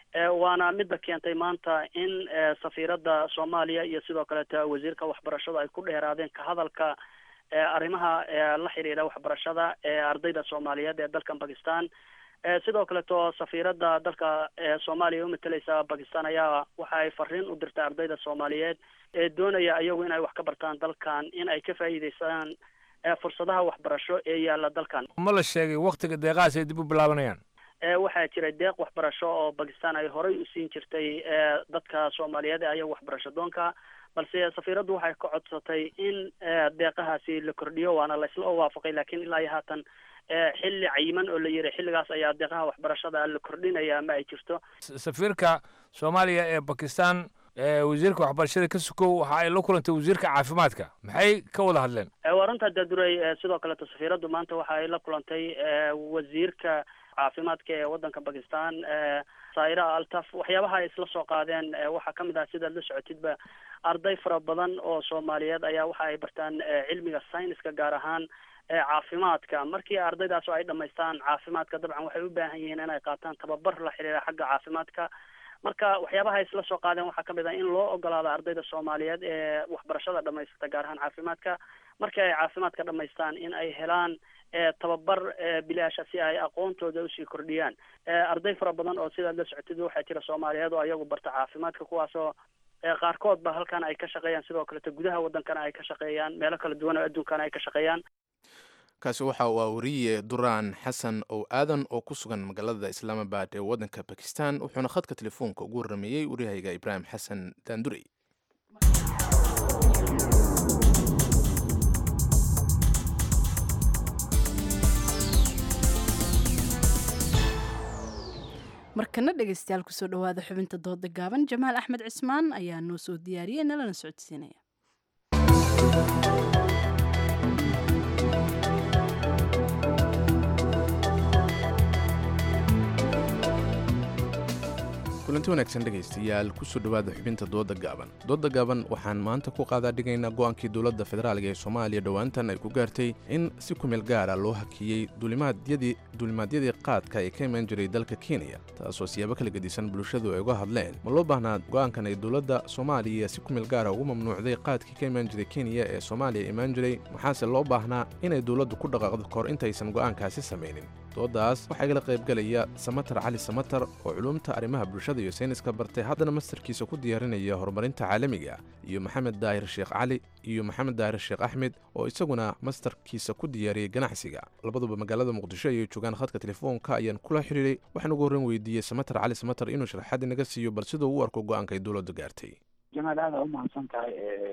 waana midda keentay maanta in safiiradda soomaaliya iyo sidoo kaleeto wasiirka waxbarashada ay ku dheeraadeen ka hadalka arrimaha la xiriira waxbarashada ee ardayda soomaaliyeed ee dalkan bakistan sidoo kaleeto safiiradda dalka soomaaliya umateleysa bakistan ayaa waxa ay fariin u dirtay ardayda soomaaliyeed ee doonaya iyagu inay wax ka bartaan dalkan in ay ka faa'iideystaan fursadaha waxbarasho ee yaalla dalkan ma la sheegay waktiga deeqahaas ay dib u bilaabanayaan waxaa jiray deeq waxbarasho oo bakistan ay horey u siin jirtay dadka soomaaliyeed ee ayaga waxbarasho doonka balse safiiraddu waxay ka codsatay in deeqahaasi la kordhiyo waana la isla waafaqay laakiin ilaa iyo haatan xilli cayiman oo la yiri xilligaas ayaa deeqaha waxbarashada la kordhinaya ama ay jirto safiirka soomaaliya ee bakistan wasiirka waxbarashada ka sukow waxa ay la kulantay wasiirka caafimaadka maxay ka wada hadleen waa runtaa daadurey sidoo kaleeto safiiraddu maanta waxa ay la kulantay wasiirka caafimaadka ee waddanka bakistan saira altaf waxyaabaha ay isla soo qaadeen waxaa ka mid ah sidaad la socotidba arday fara badan oo soomaaliyeed ayaa waxa ay bartaan cilmiga sayniska gaar ahaan caafimaadka markii ardaydaas oo ay dhamaystaan caafimaadka dabcan waxay u baahan yihiin inay qaataan tababar la xiriira xagga caafimaadka marka waxyaabaha ay isla soo qaadeen waxaa kamid ah in loo ogolaado ardayda soomaaliyeed ee waxbarashada dhamaysata gaar ahaan caafimaadka markii ay caafimaadka dhamaystaan in ay helaan tababar bilaasha si ay aqoontooda usii kordhiyaan arday fara badan oo sidaad la socotid waxaa jira soomaaliyeed oo ayagu barta caafimaadka kuwaasoo qaarkood ba halkan ay ka shaqeeyaan sidoo kaleto gudaha waddankana ay ka shaqeeyaan meelo kala duwan oo adduunkana ay ka shaqeeyaan kaasi waxa uu wariye duraan xasan ow aadan oo ku sugan magaalada islaamabad ee waddanka bakistan wuxuuna khadka telefoonka ugu warrameeyey waryahayga ibraahim xasan daandurey markana dhegaystayaal kusoo dhawaada xubinta dooda gaaban jamaal axmed cismaan ayaa noo soo diyaariyey nalana socodsiinaya kulanti wanaagsan dhegaystayaal kusoo dhowaada xubinta dooda gaaban dooda gaaban waxaan maanta ku qaadaa dhigaynaa go-aankii dowladda federaalga ee soomaaliya dhowaantan ay ku gaartay in si kumeel gaara loo hakiyey duulimaadyadii qaadka ee ka imaan jiray dalka kenya taasoo siyaabo kala gedisan bulshadu ay uga hadleen ma loo baahnaa go-aankan ay dowladda soomaaliya si kumeel gaara ugu mamnuucday qaadkii ka imaan jiray kenya ee soomaaliya imaan jiray maxaase loo baahnaa inay dowladdu ku dhaqaaqdo kahor intaysan go'aankaasi samaynin doodaas waxaa igala qaybgelaya samatar cali samatar oo culumta arrimaha bulshada iyo sayniska bartay haddana mastarkiisa ku diyaarinaya horumarinta caalamiga iyo maxamed daahir sheekh cali iyo maxamed daahir sheekh axmed oo isaguna mastarkiisa ku diyaariyey ganacsiga labaduba magaalada muqdisho ayay joogaan khadka telefoonka ayaan kula xiriiray waxaan ugu horreyn weydiiyey samatar cali samatar inuu sharaxaad inaga siiyo bal siduu u arko go-aanka ay dowladdu gaartay jamaal aada u mahadsan tahay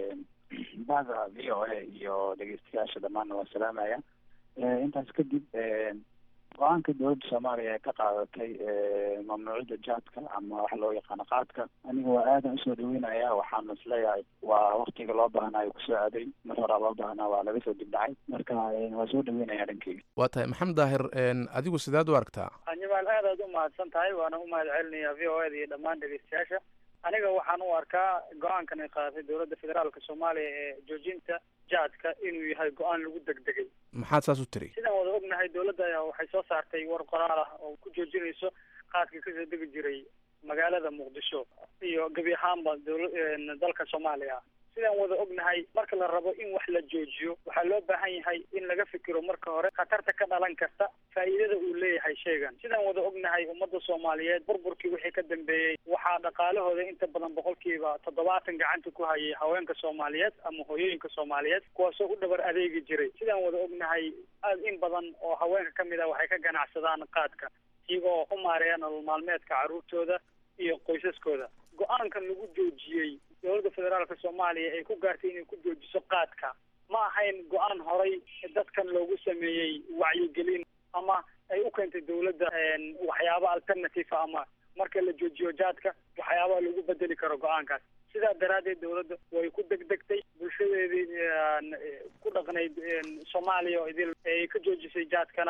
bada v o a iyo dhegeystayaasha dhammaanna waa salaamaya intaas kadib go-aanka dowladda soomaaliya ee ka qaadatay mamnuucida jaadka ama waxa loo yaqaano qaadka aniga waa aadan usoo dhaweynaya waxaana isleeyahay waa waktiga loo baahnayo kusoo aaday mar horaa loo baahnaa waa laga soo dibdhacay marka waa soo dhaweynaya dhankeyga waa tahay maxamed daahir adigu sidaad u aragtaa jamaal aad aad u mahadsan tahay waana u mahad celinaya v o a da iyo dhammaan dhegeystayaasha aniga waxaan u arkaa go-aankan ay qaadatay dowladda federaalka soomaaliya ee joojinta jaadka inuu yahay go-aan lagu degdegay maxaad saas u tiri sidaan wada ognahay dowladda ayaa waxay soo saartay war qoraal ah oo ku joojinayso qaadka kasoo degi jiray magaalada muqdisho iyo gebi ahaanba dowla dalka soomaaliya sidaan wada ognahay marka la rabo in wax la joojiyo waxaa loo baahan yahay in laga fikiro marka hore khatarta ka dhalan karta faa'iidada uu leeyahay shaygan sidaan wada ognahay ummadda soomaaliyeed burburkii wixii ka dambeeyey waxaa dhaqaalahooda inta badan boqolkiiba toddobaatan gacanta ku hayay haweenka soomaaliyeed ama hooyooyinka soomaaliyeed kuwaasoo u dhabar adeegi jiray sidaan wada ognahay aad in badan oo haweenka ka mid ah waxay ka ganacsadaan qaadka iyagoo u maareeya nolol maalmeedka carruurtooda iyo qoysaskooda go-aankan lagu joojiyey dowladda federaalka soomaaliya ay ku gaartay inay ku joojiso qaadka ma ahayn go-aan horay dadkan loogu sameeyey wacyigelin ama ay u keentay dowladda waxyaaba alternative ama marka la joojiyo jaadka waxyaabaha lagu bedeli karo go-aankaas sidaa daraaddeed dowladda way ku degdegtay bulshadeedii ku dhaqnayd soomaaliya oo idil ay ka joojisay jaadkana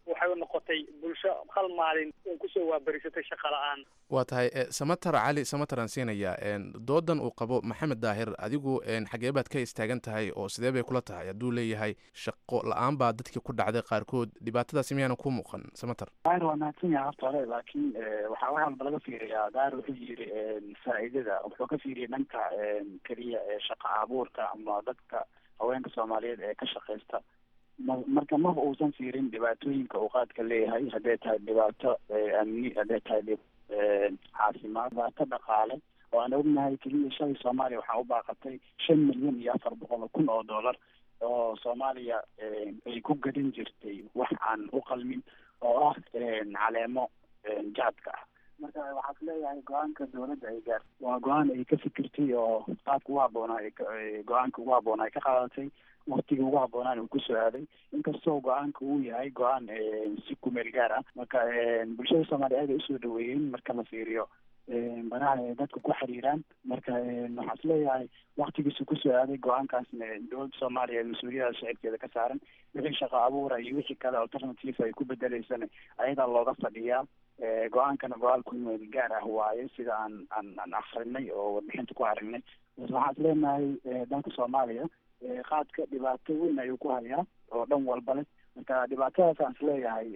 waxay noqotay bulsho hal maalin uun kusoo waabarisatay shaqa la-aan waa tahay e, samatar cali samatar aan siinayaa en, doodan uu qabo maxamed daahir adigu en, xagee baad ka istaagan tahay oo sidee bay kula tahay hadduu leeyahay shaqo la-aan baa dadkii ku dhacday qaarkood dhibaatadaasi miyaanan ku muuqan samatar daahir waa mahadsan yahay horta hore laakiin waxaa wax walba laga fiiriyaa daahir wuxuu yiri faa'iidada wuxuu ka fiiriyay dhanka keliya ee shaqa abuurka ama dadka haweenka soomaaliyeed ee ka shaqaysta ma marka maba uusan fiirin dhibaatooyinka uu qaadka leeyahay hadday tahay dhibaato amni hadday tahay dhib caafimaad dhibaato dhaqaale oo aan ognahay keliya shalay soomaaliya waxaa u baaqatay shan milyan iyo afar boqol oo kun oo dollar oo soomaaliya ay ku gadan jirtay wax aan u qalmin oo ah caleemo jaadka ah marka waxaad leeyahay go-aanka dawladda ay gaar waa go-aan ay ka fikirtay oo qaabka ugu habboonaa ay ka- ay go-aanka ugu habboonaa ay ka qaadatay waktiga ugu habboonaan uu kusoo aaday inkastoo go-aanka uu yahay go-aan si kumeel gaar ah marka bulshada soomaaliya aad ay usoo dhaweeyeen marka la fiiriyo banaha ay dadka ku xiriiraan marka waxaa is leeyahay waktigiisu kusoo aaday go-aankaasna dowladda soomaaliya mas-uuliyada shacibkeeda ka saaran wixii shaqo abuura iyo wixii kale alternative ay ku bedeleysana ayadaa looga fadhiyaa go-aankana go-aan kumeel gaar ah waaye sida aan aan aan akrinay oo warbixinta ku aragnay waxaan is leenahay dalka soomaaliya qaadka dhibaato weyn ayuu ku hayaa oo dhan walba leh marka dhibaatadaas aan is leeyahay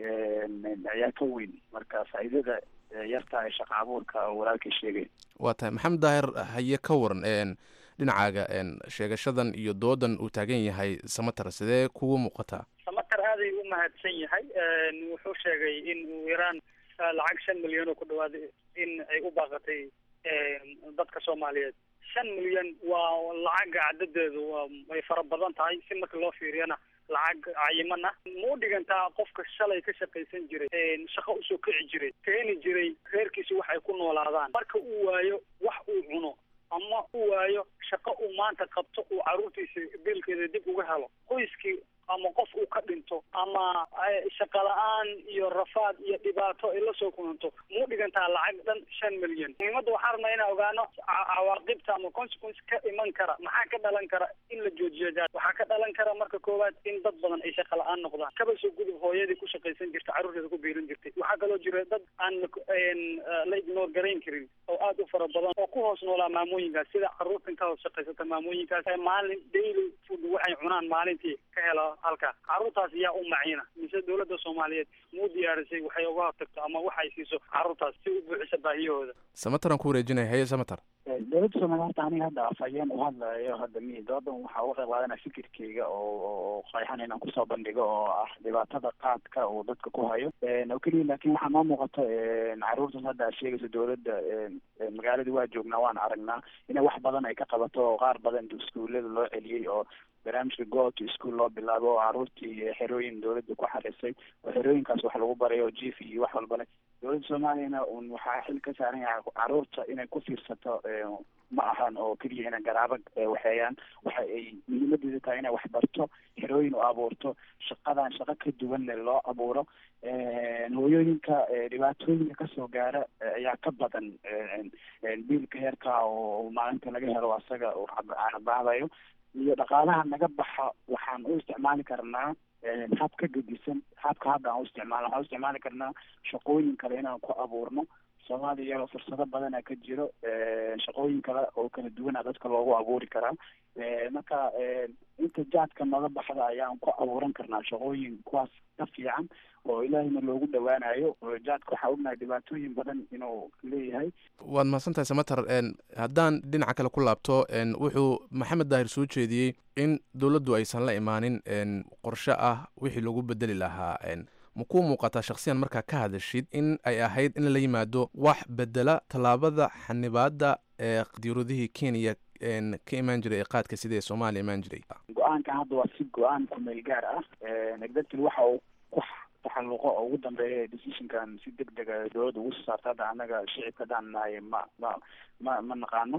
ayaa ka weyn marka faa'iidada yarta ee shaqa abuurka oo walaalkay sheegay waa tahay maxamed daahir haye ka waran en, dhinacaaga en, sheegashadan iyo doodan uu taagan yahay samatar sidee kugu muuqataa samatar aaday u mahadsan yahay wuxuu sheegay in uu yaraan lacag shan milyan oo ku dhawaad in ay u baaqatay dadka soomaaliyeed shan milyan waa lacag cadadeedu waa way fara badan tahay si marka loo fiiriyana lacag cayiman ah ma u dhigantaa qofka shalay ka shaqaysan jiray shaqo usoo kici jiray keeni jiray reerkiisa wax ay ku noolaadaan marka uu waayo wax uu cuno ama uu waayo shaqo uu maanta qabto uu caruurtiisa biilkeeda dib uga helo qoyskii ama qof uu ka dhinto ama shaqa la-aan iyo rafaad iyo dhibaato ay la soo kulanto muu dhigantaa lacag dhan shan milyan muhiimadda waxaan rabnaa inaan ogaano ca- cawaaqibta ama consequence ka iman kara maxaa ka dhalan kara in la joojiyo jaad waxaa ka dhalan kara marka koowaad in dad badan ay shaqa la-aan noqdaan kaba soo gudub hooyadii ku shaqaysan jirta carruurteeda ku biirin jirtay waxaa kaloo jira dad aan la- een, eh, la ignore garayn karin oo aad u fara badan oo ku hoos noolaa maamooyinkaas sida carruurtan ka hoos shaqaysata maamooyinkaas ee maalin daily food waxay cunaan maalintii ka helo halka carruurtaas yaa u maciina mise dowladda soomaaliyeed muu diyaarisay waxay uga hortagto ama waxay siiso carruurtaas si u buuxisa baahiyahooda samatar aan ku wareejinaya haye samatar dowladda soomaaliya horta aniga hadda afhayeen u hadlayo hadda mi doodan waxaa uga qayb qaadanaya fikirkeyga oo oo qayxan inaan kusoo bandhigo oo ah dhibaatada qaadka uu dadka ku hayo oo keliya laakiin waxaa noo muuqato caruurtan hadda aad sheegayso dowladda magaaladii waa joognaa waan aragnaa inay wax badan ay ka qabato oo qaar badan iskuullada loo celiyey oo barnaamijka go to school loo bilaabo oo caruurtii xerooyin dowladda ku xarisay oo xerooyinkaas wax lagu barayo oo jief iyo wax walba leh dowladda soomaaliyana un waxaa xil ka saaran yahay caruurta inay ku fiirsato ma ahan oo keliya inay garaabo waxeeyaan waxa ay muhiimadeeda tahay inay wax barto xerooyin u abuurto shaqadan shaqo ka duwanle loo abuuro hooyooyinka dhibaatooyinka kasoo gaara ayaa ka badan biilka heerka oo maalinta laga helo asaga uu canabaadayo iyo dhaqaalaha naga baxa waxaan u isticmaali karnaa hab ka gedisan habka hadda aan u isticmaalno waxaan u isticmaali karnaa shaqooyin kale inaan ku abuurno soomaaliya fursado badana ka jiro shaqooyin kale oo kala duwana dadka loogu abuuri karaa marka inta jaadka naga baxda ayaan ku abuuran karnaa shaqooyin kuwaas ka fiican oo ilaahayna loogu dhawaanayo jaadka waxaa ognahay dhibaatooyin badan inuu leeyahay waad mahadsantahay samatar en, haddaan dhinaca kale ku laabto en, wuxuu maxamed daahir soo jeediyey in dowladdu aysan la imaanin en, qorshe ah wixii lagu bedeli lahaa en, ma kuu muuqataa shakhsiyan markaa ka hadashid in ay ahayd in la yimaado wax bedela tallaabada xanibaadda ee diiradihii kenya en, ka imaan jiray ee qaadka sida ee soomaaliya imaan jiray go-aankan hadda waa si go-aan kumeel gaar ah negdadkil waxa uu ku taxalluqo oo ugu dambeeya decisionkan si deg dega dowladda ugu soo saarta hadda annaga shicibka haddaan nahay ma ma ma ma naqaano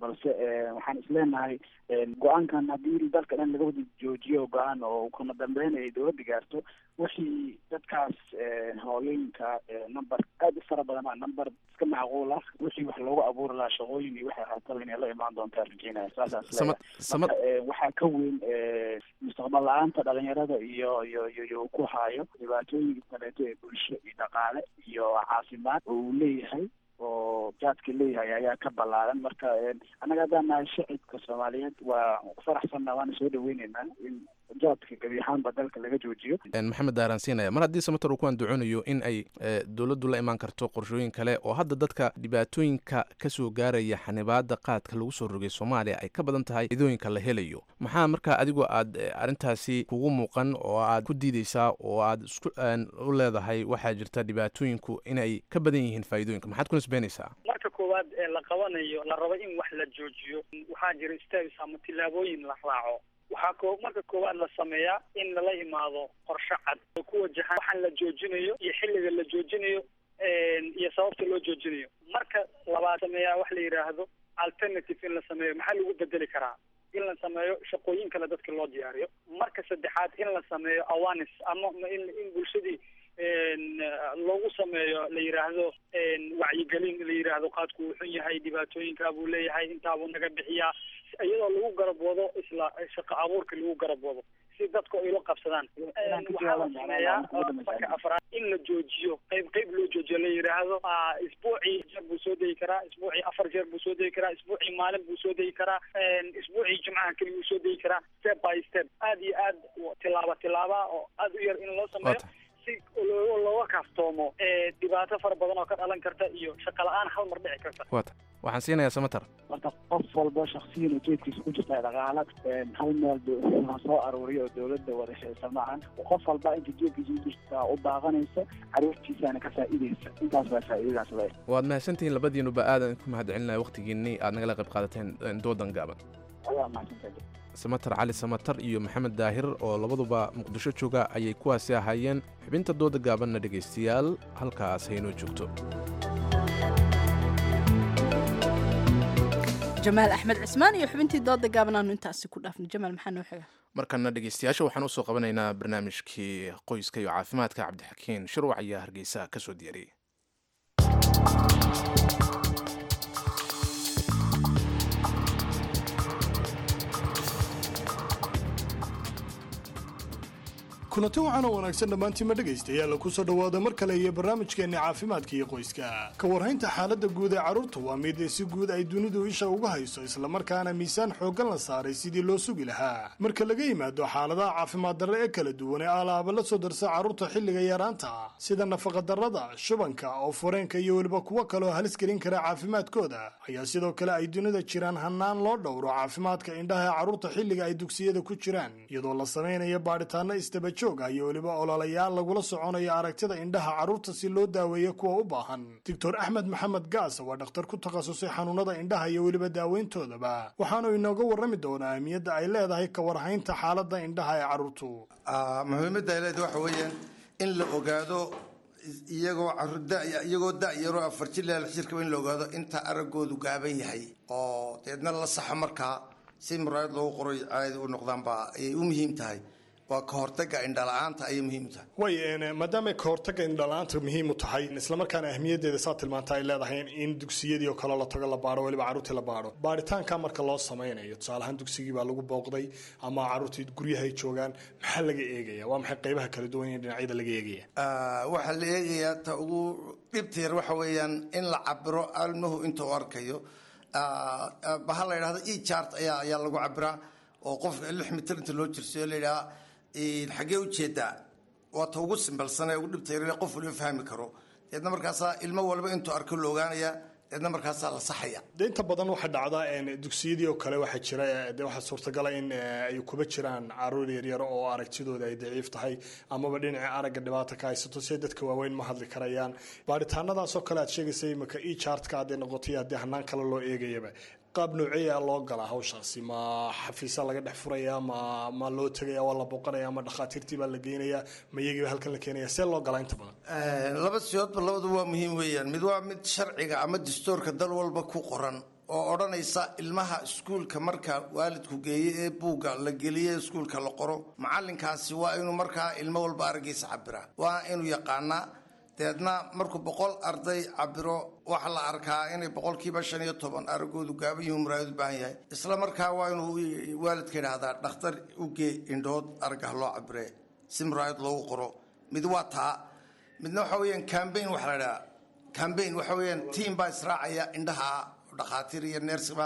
balse waxaan isleenahay go-aankan haddii dalka dhan laga wada joojiyo go-aan oo kuna dambeyn ay dowladda gaarto wixii dadkaas hooyooyinka number aada u fara badan number iska macquul ah wixii wax loogu abuuri lahaa shaqooyin iyo waxay haataba inay la imaan doontaa rajeynaya saasaan isleeyahay waxaa ka weyn mustaqbal la-aanta dhalinyarada iyo iyo iyo iyo ku haayo dhibaatooyinka kaleeto ee bulsho iyo dhaqaale iyo caafimaad oo uu leeyahay oo jaadka leeyahay ayaa ka ballaaran marka annaga haddaan nahay shacibka soomaaliyeed waa ku faraxsanna waana soo dhaweyneynaa in jaadka gebi ahaanba dalka laga joojiyo maxamed daaraan siinaya mar haddii samater uu ku andacoonayo in ay dowladdu la imaan karto qorshooyin kale oo hadda dadka dhibaatooyinka kasoo gaaraya xanibaada qaadka lagu soo rogay soomaaliya ay ka badan tahay idooyinka la helayo maxaa markaa adigoo aad arrintaasi kugu muuqan oo aad ku diideysaa oo aad isku u leedahay waxaa jirta dhibaatooyinku inay ka badan yihiin faa'iidooyinka maxaad ku nisbeynaysaa marka koowaad ee la qabanayo la rabo in wax la joojiyo waxaa jira steps ama tillaabooyin la raaco waxaa ko marka koowaad la sameeyaa in lala imaado qorshe cad oo ku wajahan waxaan la joojinayo iyo xilliga la joojinayo iyo sababta loo joojinayo marka labaad sameeyaa wax la yidhaahdo alternative in la sameeyo maxaa lagu bedeli karaa in la sameeyo shaqooyin kale dadka loo diyaariyo marka saddexaad in la sameeyo awareness ama in in bulshadii loogu sameeyo la yidhaahdo wacyigelin la yidhaahdo qaadku uu xun yahay dhibaatooyinkaa buu leeyahay intaabuu naga bixiyaa iyadoo lagu garab wado isla shaqo abuurka lagu garab wado si dadku ay la qabsadaan waxaa la sameeyaa marka afraad in la joojiyo qayb qayb loo joojiyo la yidhaahdo isbuucii jeer buu soo degi karaa isbuucii afar jeer buu soo degi karaa isbuucii maalin buu soo degi karaa isbuucii jimcaha keliya buu soo degi karaa step by step aad iyo aad tilaaba tilaaba oo aad u yar in loo sameeyo si looga kaaftoomo dhibaato fara badan oo ka dhalan karta iyo shaqo la-aan hal mar dhici karta wata waxaan siinayaa samater marka qof walba shaksiyan ujeedkiisa ku jirta dhaqaala hal meel ha soo aruuriyo oo dowladda wadashaysa maahan qof walba inta jeedkiisa ku jirta u baaqanaysa caruurtiisana ka faa'iidaysa intaas baa faa'iidadaas le waad mahadsantihiin labadiinuba aadan ku mahadcelinaya waqtigiinii aad nagala qayb qaadateen doodan gaaban ayaa mahadsantahay samater cali samater iyo maxamed daahir oo labaduba muqdisho jooga ayay kuwaasi ahaayeen xubinta dooda gaabanna dhegaystayaal halkaas haynoo joogto jamaal axmed cismaan iyo xubintii dooda gaaban aanu intaasi ku dhaafno jamaal maxaa noo xiga markana dhegaystayaasha waxaan usoo qabanaynaa barnaamijkii qoyska iyo caafimaadka cabdixakiin shirwac ayaa hargeysa ka soo diyaariyey kulanti waxaana wanaagsan dhammaantiinma dhegaystayaal ku soo dhowaada mar kale iyo barnaamijkeenni caafimaadka iyo qoyska ka warhaynta xaaladda guud ee carruurta waa mid si guud ay dunidu isha uga hayso islamarkaana miisaan xooggan la saaray sidii loo sugi lahaa marka laga yimaado xaaladaha caafimaad darre ee kala duwan ee alaaba la soo darsa carruurta xilliga yaraanta sida nafaqadarrada shubanka oo fureenka iyo weliba kuwo kaleoo halis gelin kara caafimaadkooda ayaa sidoo kale ay dunida jiraan hannaan loo dhowro caafimaadka indhaha ee carruurta xilliga ay dugsiyada ku jiraan iyadoo la samaynayo baadhitaanno istaba iyo weliba ololayaal lagula soconayo aragtida indhaha carruurta si loo daaweeyo kuwa u baahan doctor axmed maxamed gaas waa dhakhtar ku takhasusay xanuunada indhaha iyo weliba daaweyntoodaba waxaanu inooga warrami doonaa ahmiyadda ay leedahay ka warhaynta xaaladda indhaha ee carruurtu muhiimadda ay leedahay waxa weeyaan in la ogaado iyagoo iyagoo da-yaroo afar jir ilaa lix jirkaba in la ogaado inta araggoodu gaaban yahay oo deedna la saxo markaa si muraayad loogu qoray caadi u noqdaanba ayay u muhiim tahay waa ka hortaga indhala-aanta ayay muhiim tahay way maadaamay ka hortaga indhala-aanta muhiim u tahay islamarkaana ahmiyaddeeda saa tilmaanta ay leedahay in dugsiyadii oo kale la tago la baaro weliba carruurtii la baaro baaritaanka marka loo samaynayo tusaale ahaan dugsigii baa lagu booqday ama carruurtii guryahay joogaan maxaa laga eegaya waa maxay qaybaha kala duwan ee dhinacyada laga eegaya waxaa la eegayaa ta ugu dhibta yar waxa weeyaan in la cabiro almuhu inta u arkayo baha la yidhahdo e chart ayaa ayaa lagu cabiraa oo qofka lix mitir inta loo jirsiyo la yidhaha xaggee ujeedaa waa ta ugu simbalsane ugu dhibta yar qof waliba fahmi karo deedna markaasaa ilmo walba intuu arko la ogaanaya deedna markaasaa la saxaya de inta badan waxaa dhacda dugsiyadii oo kale waxaa jira de waxaa suurtagala in ay kuba jiraan caruur yaryar oo aragtidooda ay daciif tahay amaba dhinaca aragga dhibaata ka haysato si dadka waaweyn ma hadli karayaan baaritaanadaasoo kale aad sheegaysa imika e chartka hadday noqotay haddii hanaan kale loo eegayaba qaab nooceeya loo galaa hawshaasi ma xafiisa laga dhex furaya ma ma loo tegaya waa la booqanaya ma dhakhaatiirtii baa la geynaya ma iyagiiba halkan la keenaya see loo galaa inta badan laba siyoodba labadu waa muhiim weeyaan mid waa mid sharciga ama dastuurka dal walba ku qoran oo odhanaysa ilmaha iskuulka marka waalidku geeye ee buugga la geliye iskuulka la qoro macalinkaasi waa inuu markaa ilmo walba araggiisa cabiraa waa inuu yaqaanaa deedna markuu boqol arday cabiro waxaa la arkaa inay boqolkiiba shan iyo toban aragoodu gaaban yihiin muraayad u baahan yahay isla markaa waa inuu waalidka yidhaahdaa dhakhtar ugee indhood aragah loo cabire si muraayad loogu qoro mid waa taa midna waxa weeyaan cambaign waxa la idhaha cambaign waxa weeyaan tiam baa israacaya indhaha dhakhaatiir iyo neersiba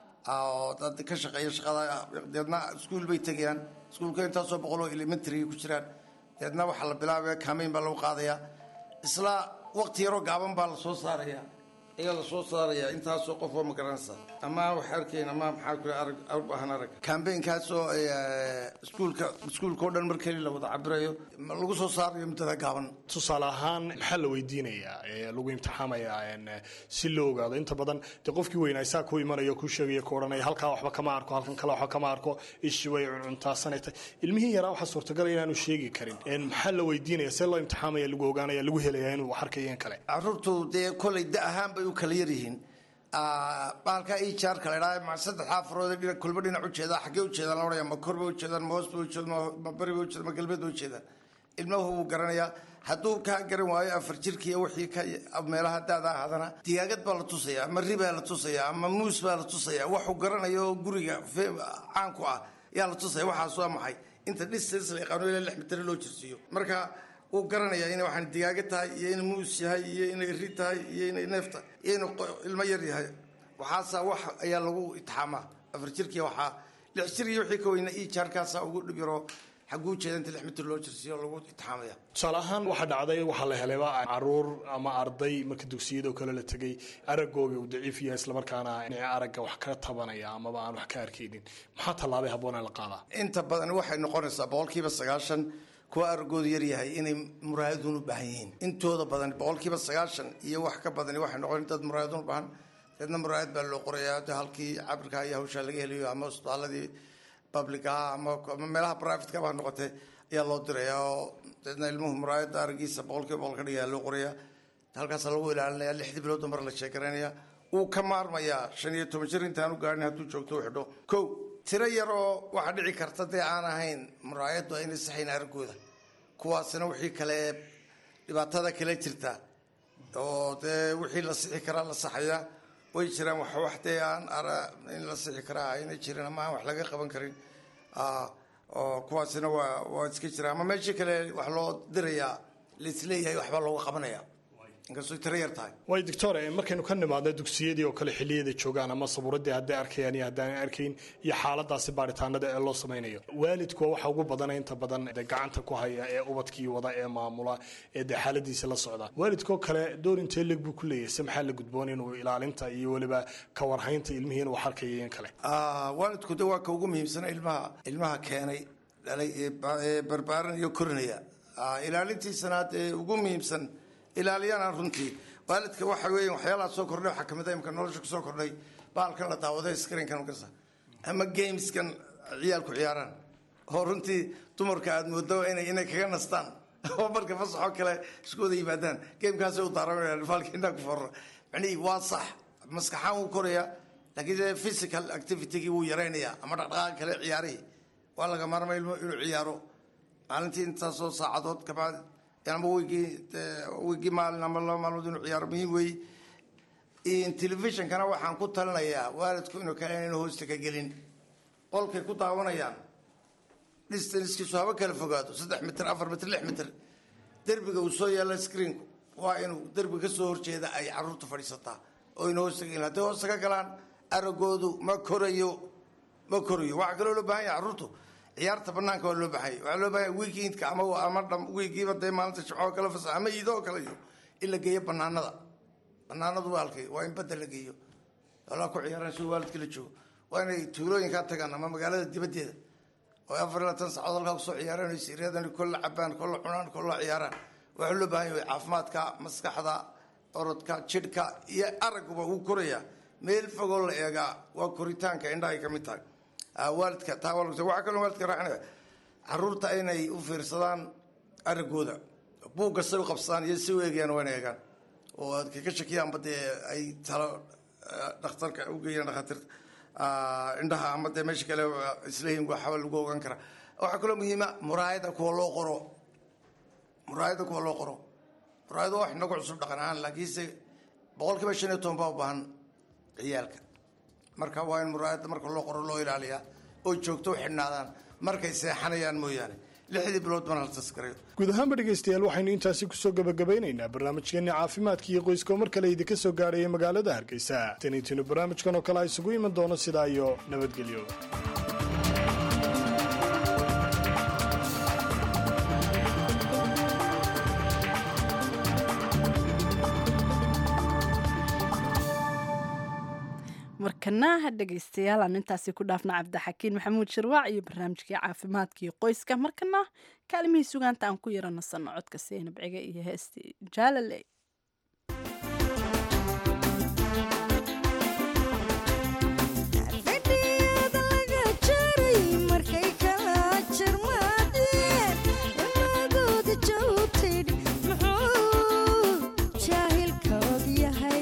oo dad ka shaqeeya shaqada deedna iskuul bay tegayaan iskuulka intaasoo boqol oo elementary ku jiraan deedna waxaa la bilaabaya cambaign baa lagu qaadayaa isla waqti yaroo gaaban baa la soo saaraya ayaa la soo saaraya intaasoo qof oo magaranaysa ama wax arkayn ama maxaa ku arag baahan arag cambaign-kaasoo iskuulka iskuulka oo dhan mar keli la wada cabirayo lagu soo saarayo muddada gaaban tusaale ahaan maxaa la weydiinayaa ee lagu imtixaamayaa een, si loo ogaado inta badan dee qofkii weynaa isaa ku imanaya ku sheegaya ku odhanaya halkaa waxba kama arko halkan kale waxba kama arko ishi way cuncuntaasana tahay ilmihii yaraa waxaa suurtagal inaanu sheegi karin Een, maxaa la weydiinaya see loo imtixaamaya lagu ogaanaya lagu helaya inuu wax arkayo in kale caruurtu dee kolay da ahaan bay u kala yaryihiin baalka ijaarka la idhaha ma saddexdaa farood ee dhinac kulba dhinac ujeeda xaggee ujeedaan la odhanaya ma kor bay ujeedaan ma hoos bay ujeedaan ma- ma bari bay ujeedaan ma galbeed bay ujeedaan ilmuhu wuu garanayaa hadduu kaa garan waayo afar jirka iyo wixii ka meelaha daada ahaadana digaagad baa la tusaya ama ri baa la tusaya ama muus baa la tusaya waxuu garanayo oo guriga fe- caanku ah yaa la tusaya waxaas waa maxay inta distance la yaqaano ilaa lix mitir loo jirsiiyo marka wuu garanayaa inay waxaan digaaga tahay iyo inay muus yahay iyo inay ri tahay iyo inay neef tahay iyo inuu qo- ilmo yar yahay waxaasa wax ayaa lagu itixaamaa afar jirkii waxaa lix jir iyo wixii ka weyna ii jaarkaasaa ugu dhib yaroo xagguu jeeda inta lix mitir loo jirsiiyo lagu itixaamaya tusaale ahaan waxaa dhacday waxaa la helayba caruur ama arday marka dugsiyada oo kale la tegay araggooga uu daciif yahay islamarkaana inay aragga wax ka tabanaya amaba aan wax ka arkaynin maxaa tallaabay habboonaa la qaadaa inta badan waxay noqonaysaa boqolkiiba sagaashan kuwa aragoodu yar yahay inay muraayadun u baahan yihiin intooda badan boqolkiiba sagaashan iyo wax ka badani waxay noqon dad muraayadun u baahan deedna muraayad baa loo qorayaa de halkii cabirka iyo hawshaa laga helayo ama isbitaaladii publica ama ama meelaha privateka baa noqotay ayaa loo dirayaa oo deedna ilmuhu muraayadda aragiisa boqolkiiba boqol ka dhigayaa loo qorayaa halkaasaa lagu ilaalinaya lixdii biloodba mar la sheekaraynaya wuu ka maarmayaa shan iyo toban jir intaan u gaarin hadduu joogto u xidho kow tiro yar oo waxaa dhici karta dee aan ahayn muraayaddu aynay saxayn araggooda kuwaasina wixii kale dhibaatada kale jirta oo dee wixii la sixi karaa la saxaya way jiraan wax wax dee aan ara in la sixi karaa aynay jirin ama aan wax laga qaban karin Ah, oo kuwaasina waa waa iska jiraan ama meeshii kale wax loo dirayaa laisleeyahay waxbaa looga qabanaya inkastoo tiro yar tahay way doctor eh, markaynu ka nimaadno dugsiyadii oo kale xilliyada joogaan ama sabuuradii hadday arkayaan iyo haddaanay arkayn iyo xaaladaasi baaritaanada ee loo samaynayo waalidku waa waxa ugu badana inta badan dee gacanta ku haya ee ubadkii wada ee maamula ee dee xaaladiisa la socda waalidkoo kale door intee leg buu ku leeyahay se maxaa la gudboon inuu ilaalinta iyo weliba ka warhaynta ilmihii inuu wax arkayo in kale Ah, waalidku de waa ka ugu muhiimsana ilmaha ilmaha keenay dhalay ee ba- ee barbaaran iyo korinaya Ah, ilaalintiisana dee ugu muhiimsan ilaaliyana runtii waalidka waxa weeye waxyaalaha soo kordhay waxaa kamid a imka nolosha kusoo kordhay baalkan la daawaday screenkan magarsa ama gameskan ciyaalku ciyaaraan oo runtii dumarka aad moodo inay inay kaga nastaan oo marka fasaxoo kale isku wada yimaadaan gamekaasay u daaranayaan baalka indhaa ku forra macnihii waa sax maskaxaan wuu korayaa laakiin dee physical activitygii wuu yaraynayaa ama dhaqdhaqaaqa kale ciyaarihii waa laga maarmay ilmo inuu ciyaaro maalintii intaasoo saacadood kabacdi ama weygii dee weygii maalin ama laba maalmood inuu ciyaaro muhiim weeye In telefishonkana waxaan ku talinayaa waalidku inuu kale inaynu hoosta ka gelin qolkay ku daawanayaan distancekiisu haba kala fogaado saddex mitir afar mitir lix mitir derbiga uu soo yaalla screenku waa inuu derbiga ka soo horjeeda ay caruurtu fadhiisataa oo ina hoosta ka gelin hadday hoosta ka galaan aragoodu ma korayo ma korayo waxaa kaloo loo baahan yahay caruurtu ciyaarta banaanka waa loo baahanya waxaa loo baahanya weekendka ama ama dham weegiiba dee maalinta jimcoo kale fasax ama iidoo kale iyo in la geeyo banaanada banaanadu waa halkay waa in badda la geeyo walaa ku ciyaaraan si waalidka la joogo waa inay tuulooyinkaa tagaan ama magaalada dibaddeeda oo afar iyo labaatan saacadood halkaa kusoo ciyaaraan oo siryadan kolla cabaan kolla cunaan kolla ciyaaraan waxaa loo baahan yahay caafimaadka maskaxda orodka jidhka iyo araguba wuu korayaa meel fogoo la eegaa waa koritaanka indhaha ay ka mid tahay Ah, waalidka taa waa lagu- waxaa kaloo waalidka raacinaya caruurta inay u fiirsadaan aragooda buugga say u qabsadaan iyo si u eegayaan waa inay eegaan oo aad kaga shakiyaanba dee ay talo eh, dhakhtarka u geeyaan dhakhaatiirta ah, indhaha ama dee meesha kale isleeyihin waxba lagu ogaan karaa waxaa kaloo muhiima muraayada kuwa loo qoro muraayada kuwa loo qoro muraayada wax nagu cusub dhaqan ahaan laakiinse boqolkiiba shan iyo toban baa u baahan ciyaalka marka waa in muraayada marka loo qoro loo ilaaliyaa oo joogto u xidhnaadaan markay seexanayaan mooyaane lixdii bilood bana la taskarayo guud ahaanba dhegaystayaal waxaynu intaasi kusoo gabagabeynaynaa barnaamijkeenni caafimaadka iyo qoyska oo mar kale idinka soo gaarhaya magaalada hargeysa taniintinu barnaamijkan oo kale a isugu iman doono sidaa iyo nabadgelyo markana ha dhegaystayaal aan intaasi ku dhaafna cabdixakiin maxamuud shirwaac iyo barnaamijkii caafimaadka iyo qoyska markana kaalimihii sugaanta aan ku yara nasanno codka seynab cige iyo heestii jaalale fadhiyada laga jaray markay kala jarmaadeen imadooda joogtid muxuu jaahilkood yahay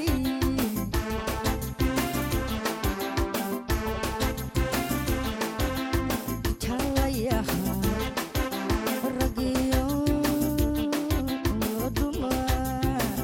talayaha ragiyo dumar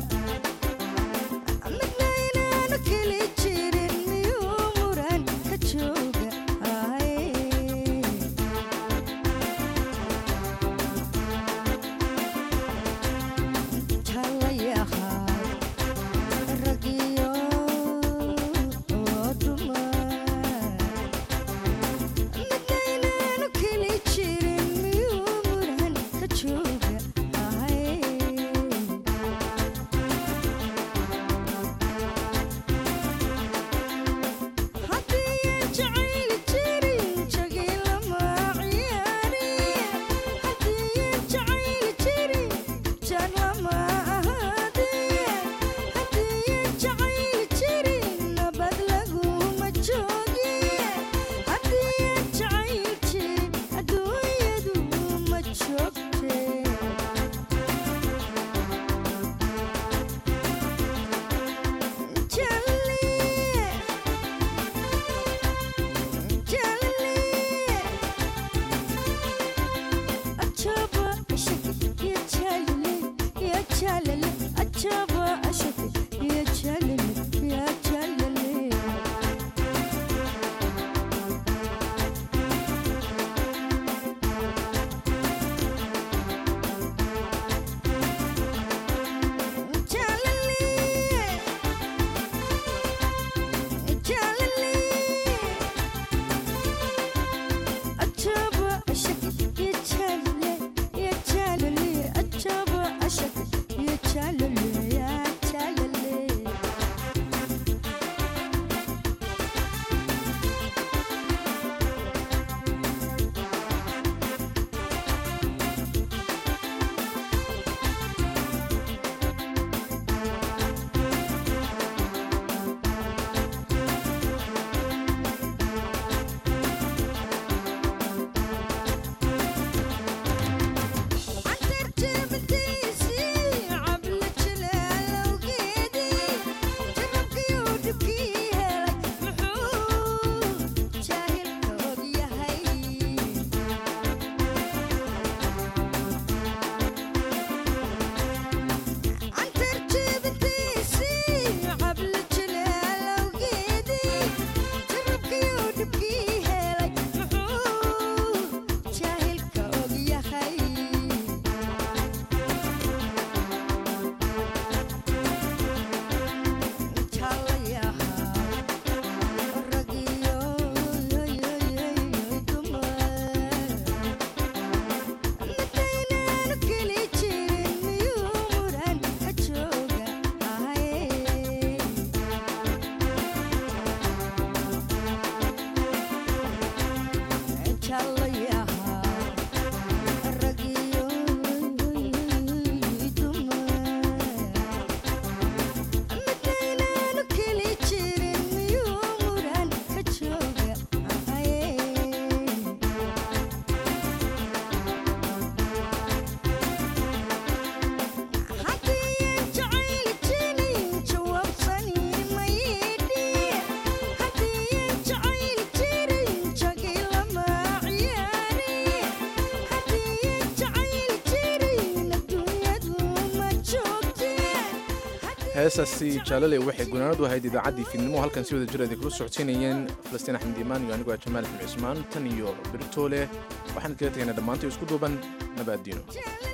heesaasi jaalale waxay gunaanadu ahayd idaacaddii fiidnimo halkan si wada jir ay kula socodsiinayeen falastiin axmed iimaan iyo anigoo ah jamaal axmed cismaan tan iyo beritoole waxaan kaga tegaynaa dhammaantay isku duuban nabaaddiino